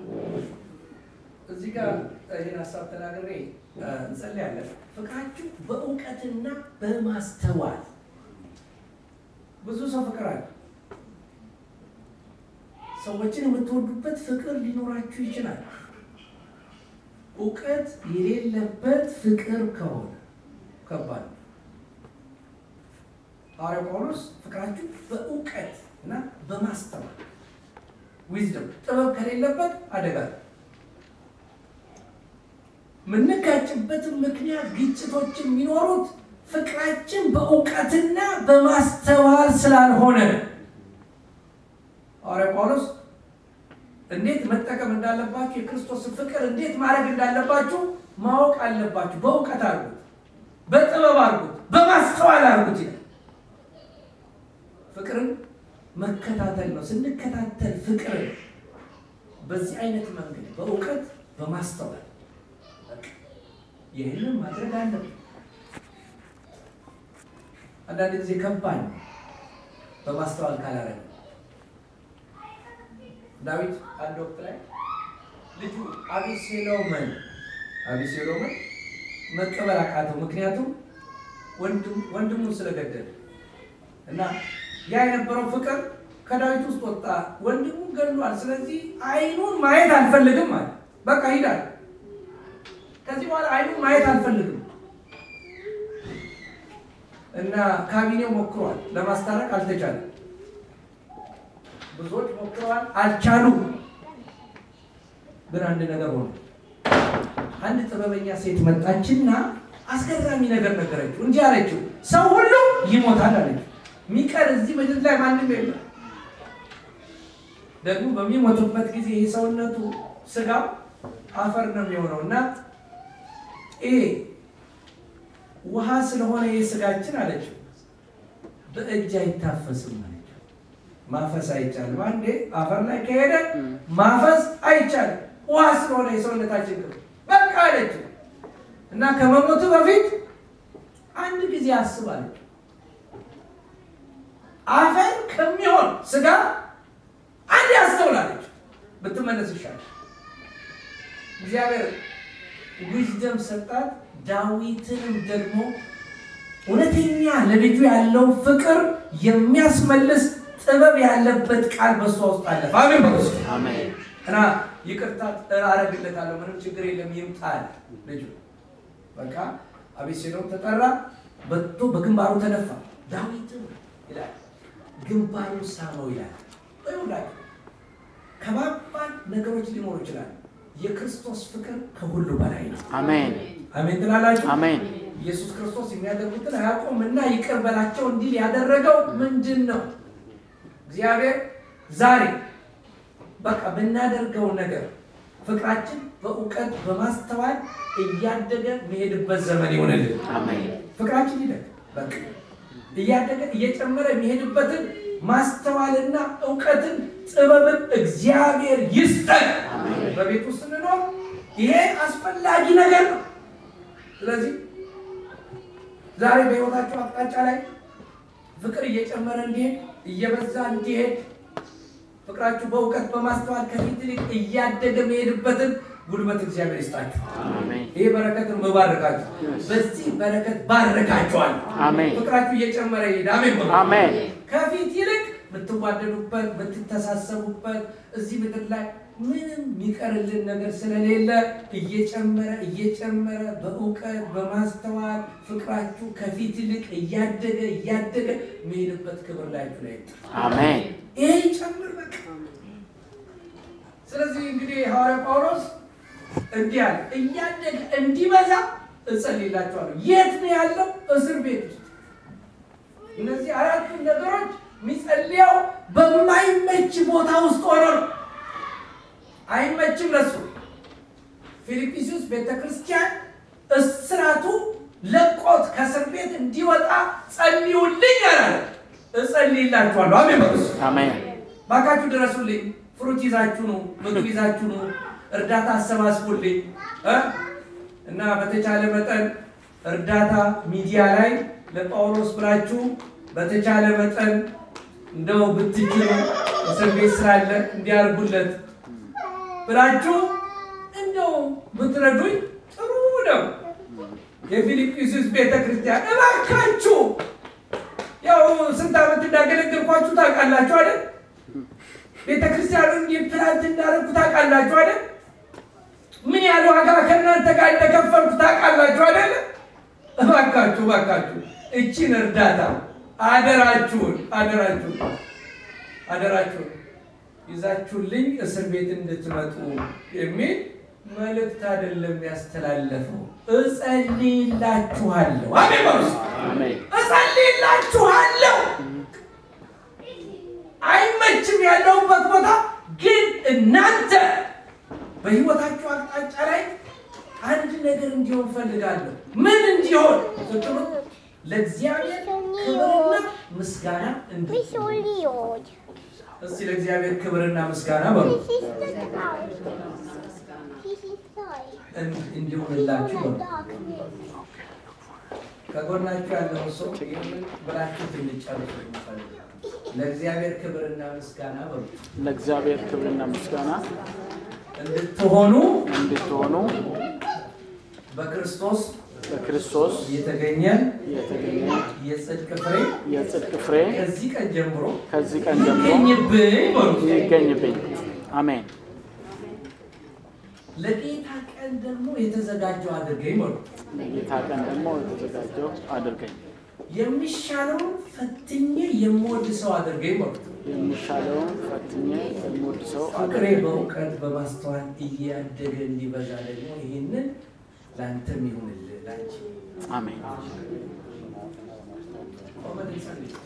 እዚህ ጋር ይህን ሀሳብ ተናግሬ እ፣ እንጸልያለን። ፍቅራችሁ በእውቀትና በማስተዋል ብዙ ሰው ፍቅር አለ። ሰዎችን የምትወዱበት ፍቅር ሊኖራችሁ ይችላል። እውቀት የሌለበት ፍቅር ከሆነ ከባድ ነው። ሐዋርያው ጳውሎስ ፍቅራችሁ በእውቀት እና በማስተዋል ዊዝደም ጥበብ ከሌለበት አደጋ ነው። የምንጋጭበትን ምክንያት ግጭቶች የሚኖሩት ፍቅራችን በእውቀትና በማስተዋል ስላልሆነ ነው። ሐዋርያ ጳውሎስ እንዴት መጠቀም እንዳለባችሁ የክርስቶስን ፍቅር እንዴት ማድረግ እንዳለባችሁ ማወቅ አለባችሁ። በእውቀት አድርጉት፣ በጥበብ አድርጉት፣ በማስተዋል አድርጉት ይላል። ፍቅርን መከታተል ነው። ስንከታተል ፍቅርን በዚህ አይነት መንገድ በእውቀት በማስተዋል ይህንን ማድረግ አለብን። አንዳንድ ጊዜ ከባድ ነው በማስተዋል ካላረግ ዳዊት አንድ ወቅት ላይ ልጁ አቤሴሎምን አቤሴሎምን መቀበል አቃተው። ምክንያቱም ወንድም- ወንድሙን ስለገደለ እና ያ የነበረው ፍቅር ከዳዊት ውስጥ ወጣ። ወንድሙን ገድሏል። ስለዚህ አይኑን ማየት አልፈልግም አለ። በቃ ሂዳል። ከዚህ በኋላ አይኑን ማየት አልፈልግም እና ካቢኔው ሞክሯል። ለማስታረቅ አልተቻለም። ብዙዎች ሞክረዋል፣ አልቻሉም። ግን አንድ ነገር ሆነ። አንድ ጥበበኛ ሴት መጣችና አስገራሚ ነገር ነገረችው። እንዲህ አለችው፣ ሰው ሁሉ ይሞታል አለችው። የሚቀር እዚህ ምድር ላይ ማንም የለም። ደግሞ በሚሞቱበት ጊዜ ይህ ሰውነቱ ስጋው አፈር ነው የሚሆነው እና ይሄ ውሃ ስለሆነ ይህ ስጋችን አለችው በእጅ አይታፈስም አለችው። ማፈስ አይቻልም። አንዴ አፈር ላይ ከሄደ ማፈስ አይቻልም። ውሃ ስለሆነ የሰውነታችን ክፍል በቃ አለችው እና ከመሞቱ በፊት አንድ ጊዜ አስብ አለችው። አፈር ከሚሆን ስጋ አንድ ያስተውላለች ብትመለስ ይሻላል። እግዚአብሔር ዊዝደም ሰጣት። ዳዊትንም ደግሞ እውነተኛ ለልጁ ያለው ፍቅር የሚያስመልስ ጥበብ ያለበት ቃል በሷ ውስጥ አለ። አሜን በሉ። አሜን እና ይቅርታ አረግለታለሁ፣ ምንም ችግር የለም ይምጣል ልጁ። በቃ አቤሴሎም ተጠራ፣ በቶ በግንባሩ ተነፋ። ዳዊትም ይላል ግንባሩ ሳመው ይላል። ይሁላችሁ ከባባድ ነገሮች ሊኖሩ ይችላል። የክርስቶስ ፍቅር ከሁሉ በላይ ነው። አሜን አሜን ትላላችሁ። አሜን ኢየሱስ ክርስቶስ የሚያደርጉትን አያውቁም እና ይቅር በላቸው እንዲል ያደረገው ምንድን ነው? እግዚአብሔር ዛሬ በቃ ብናደርገው ነገር ፍቅራችን በእውቀት በማስተዋል እያደገ የሚሄድበት ዘመን ይሆንልን። አሜን ፍቅራችን ይደግ በቃ እያደገ እየጨመረ የሚሄድበትን ማስተዋልና እውቀትን ጥበብን እግዚአብሔር ይስጠን። በቤቱ ስንኖር ይሄ አስፈላጊ ነገር ነው። ስለዚህ ዛሬ በሕይወታቸው አቅጣጫ ላይ ፍቅር እየጨመረ እንዲሄድ እየበዛ እንዲሄድ ፍቅራችሁ በእውቀት በማስተዋል ከፊት ይልቅ እያደገ መሄድበትን ጉልበት እግዚአብሔር ይስጣችሁ። አሜን ይህ በረከትን መባረካችሁ በዚህ በረከት ባረካችኋል። አሜን ፍቅራችሁ እየጨመረ ይሄድ። አሜን በሉ። አሜን ከፊት ይልቅ የምትዋደዱበት የምትተሳሰቡበት እዚህ ምድር ላይ ምንም የሚቀርልን ነገር ስለሌለ እየጨመረ እየጨመረ በእውቀት በማስተዋል ፍቅራችሁ ከፊት ይልቅ እያደገ እያደገ የሚሄድበት ክብር ላያችሁ ላይ ይምጣ። አሜን ይሄ ይጨምር በቃ። ስለዚህ እንግዲህ ሐዋርያ ጳውሎስ እንዲህ አለ፣ እያደገ እንዲበዛ እጸልይላችኋለሁ። የት ነው ያለው? እስር ቤት ውስጥ። እነዚህ አራቱ ነገሮች የሚጸልየው በማይመች ቦታ ውስጥ ሆኖ ነው። አይመችም ለሱ። ፊልጵስዩስ ቤተ ክርስቲያን እስራቱ ለቆት ከእስር ቤት እንዲወጣ ጸልዩልኝ አላለ። እጸልይላችኋለሁ። አሜን በሉ። አሜን ባካችሁ ድረሱልኝ። ፍሩት ይዛችሁ ነው፣ ምግብ ይዛችሁ ነው፣ እርዳታ አሰባስቡልኝ እ እና በተቻለ መጠን እርዳታ ሚዲያ ላይ ለጳውሎስ ብላችሁ በተቻለ መጠን እንደው ብትችሉ እስር ቤት ስላለ እንዲያርጉለት ብላችሁ እንደው ብትረዱኝ ጥሩ ነው። የፊልጵስዩስ ቤተ ክርስቲያን እባካችሁ ያው ስንት ዓመት እንዳገለገልኳችሁ ታውቃላችሁ አይደል? ቤተ ክርስቲያኑን ፕላንት እንዳደረግኩ ታውቃላችሁ አይደል? ምን ያህል ዋጋ ከእናንተ ጋር እንደከፈልኩ ታውቃላችሁ አይደል? እባካችሁ እባካችሁ እቺን እርዳታ አደራችሁን አደራችሁን አደራችሁን ይዛችሁልኝ እስር ቤት እንድትመጡ የሚል መልእክት አይደለም ያስተላለፈው። እጸልይላችኋለሁ። አሜን በሉ እስኪ። አሜን እጸልይላችኋለሁ። አይመችም ያለሁበት ቦታ ግን እናንተ በሕይወታችሁ አቅጣጫ ላይ አንድ ነገር እንዲሆን ፈልጋለሁ። ምን እንዲሆን ስትሉ ለእግዚአብሔር ክብርና ምስጋና እንዲ Visualiot. እስቲ ለእግዚአብሔር ክብርና ምስጋና በሉ This is the house. This is light. እን- እንዲሆንላችሁ The በሉ። darkness. ከጎናችሁ ያለው ሰው ይህንን ብላችሁ እንድጨርሱ ይፈልጋል። ለእግዚአብሔር ክብርና ምስጋና በሉ ለእግዚአብሔር ክብርና ምስጋና እንድትሆኑ እንድትሆኑ በክርስቶስ በክርስቶስ የተገኘ የተገኘ የጽድቅ ፍሬ የጽድቅ ፍሬ ከዚህ ቀን ጀምሮ ከዚህ ቀን ጀምሮ ይገኝብኝ በሉ። ይገኝብኝ። አሜን ለጌታ ቀን ደግሞ የተዘጋጀው አድርገኝ በሉ። ለጌታ ቀን ደግሞ የተዘጋጀው አድርገኝ። የሚሻለውን ፈትኜ የምወድ ሰው አድርገኝ በሉ። የሚሻለውን ፈትኜ የምወድ ሰው ፍቅሬ አድርገኝ። በእውቀት በማስተዋል እያደገ እንዲበዛ ደግሞ ይህንን ለአንተም ይሁንልህ ላንቺ አሜን ቆመን እንጸልይ።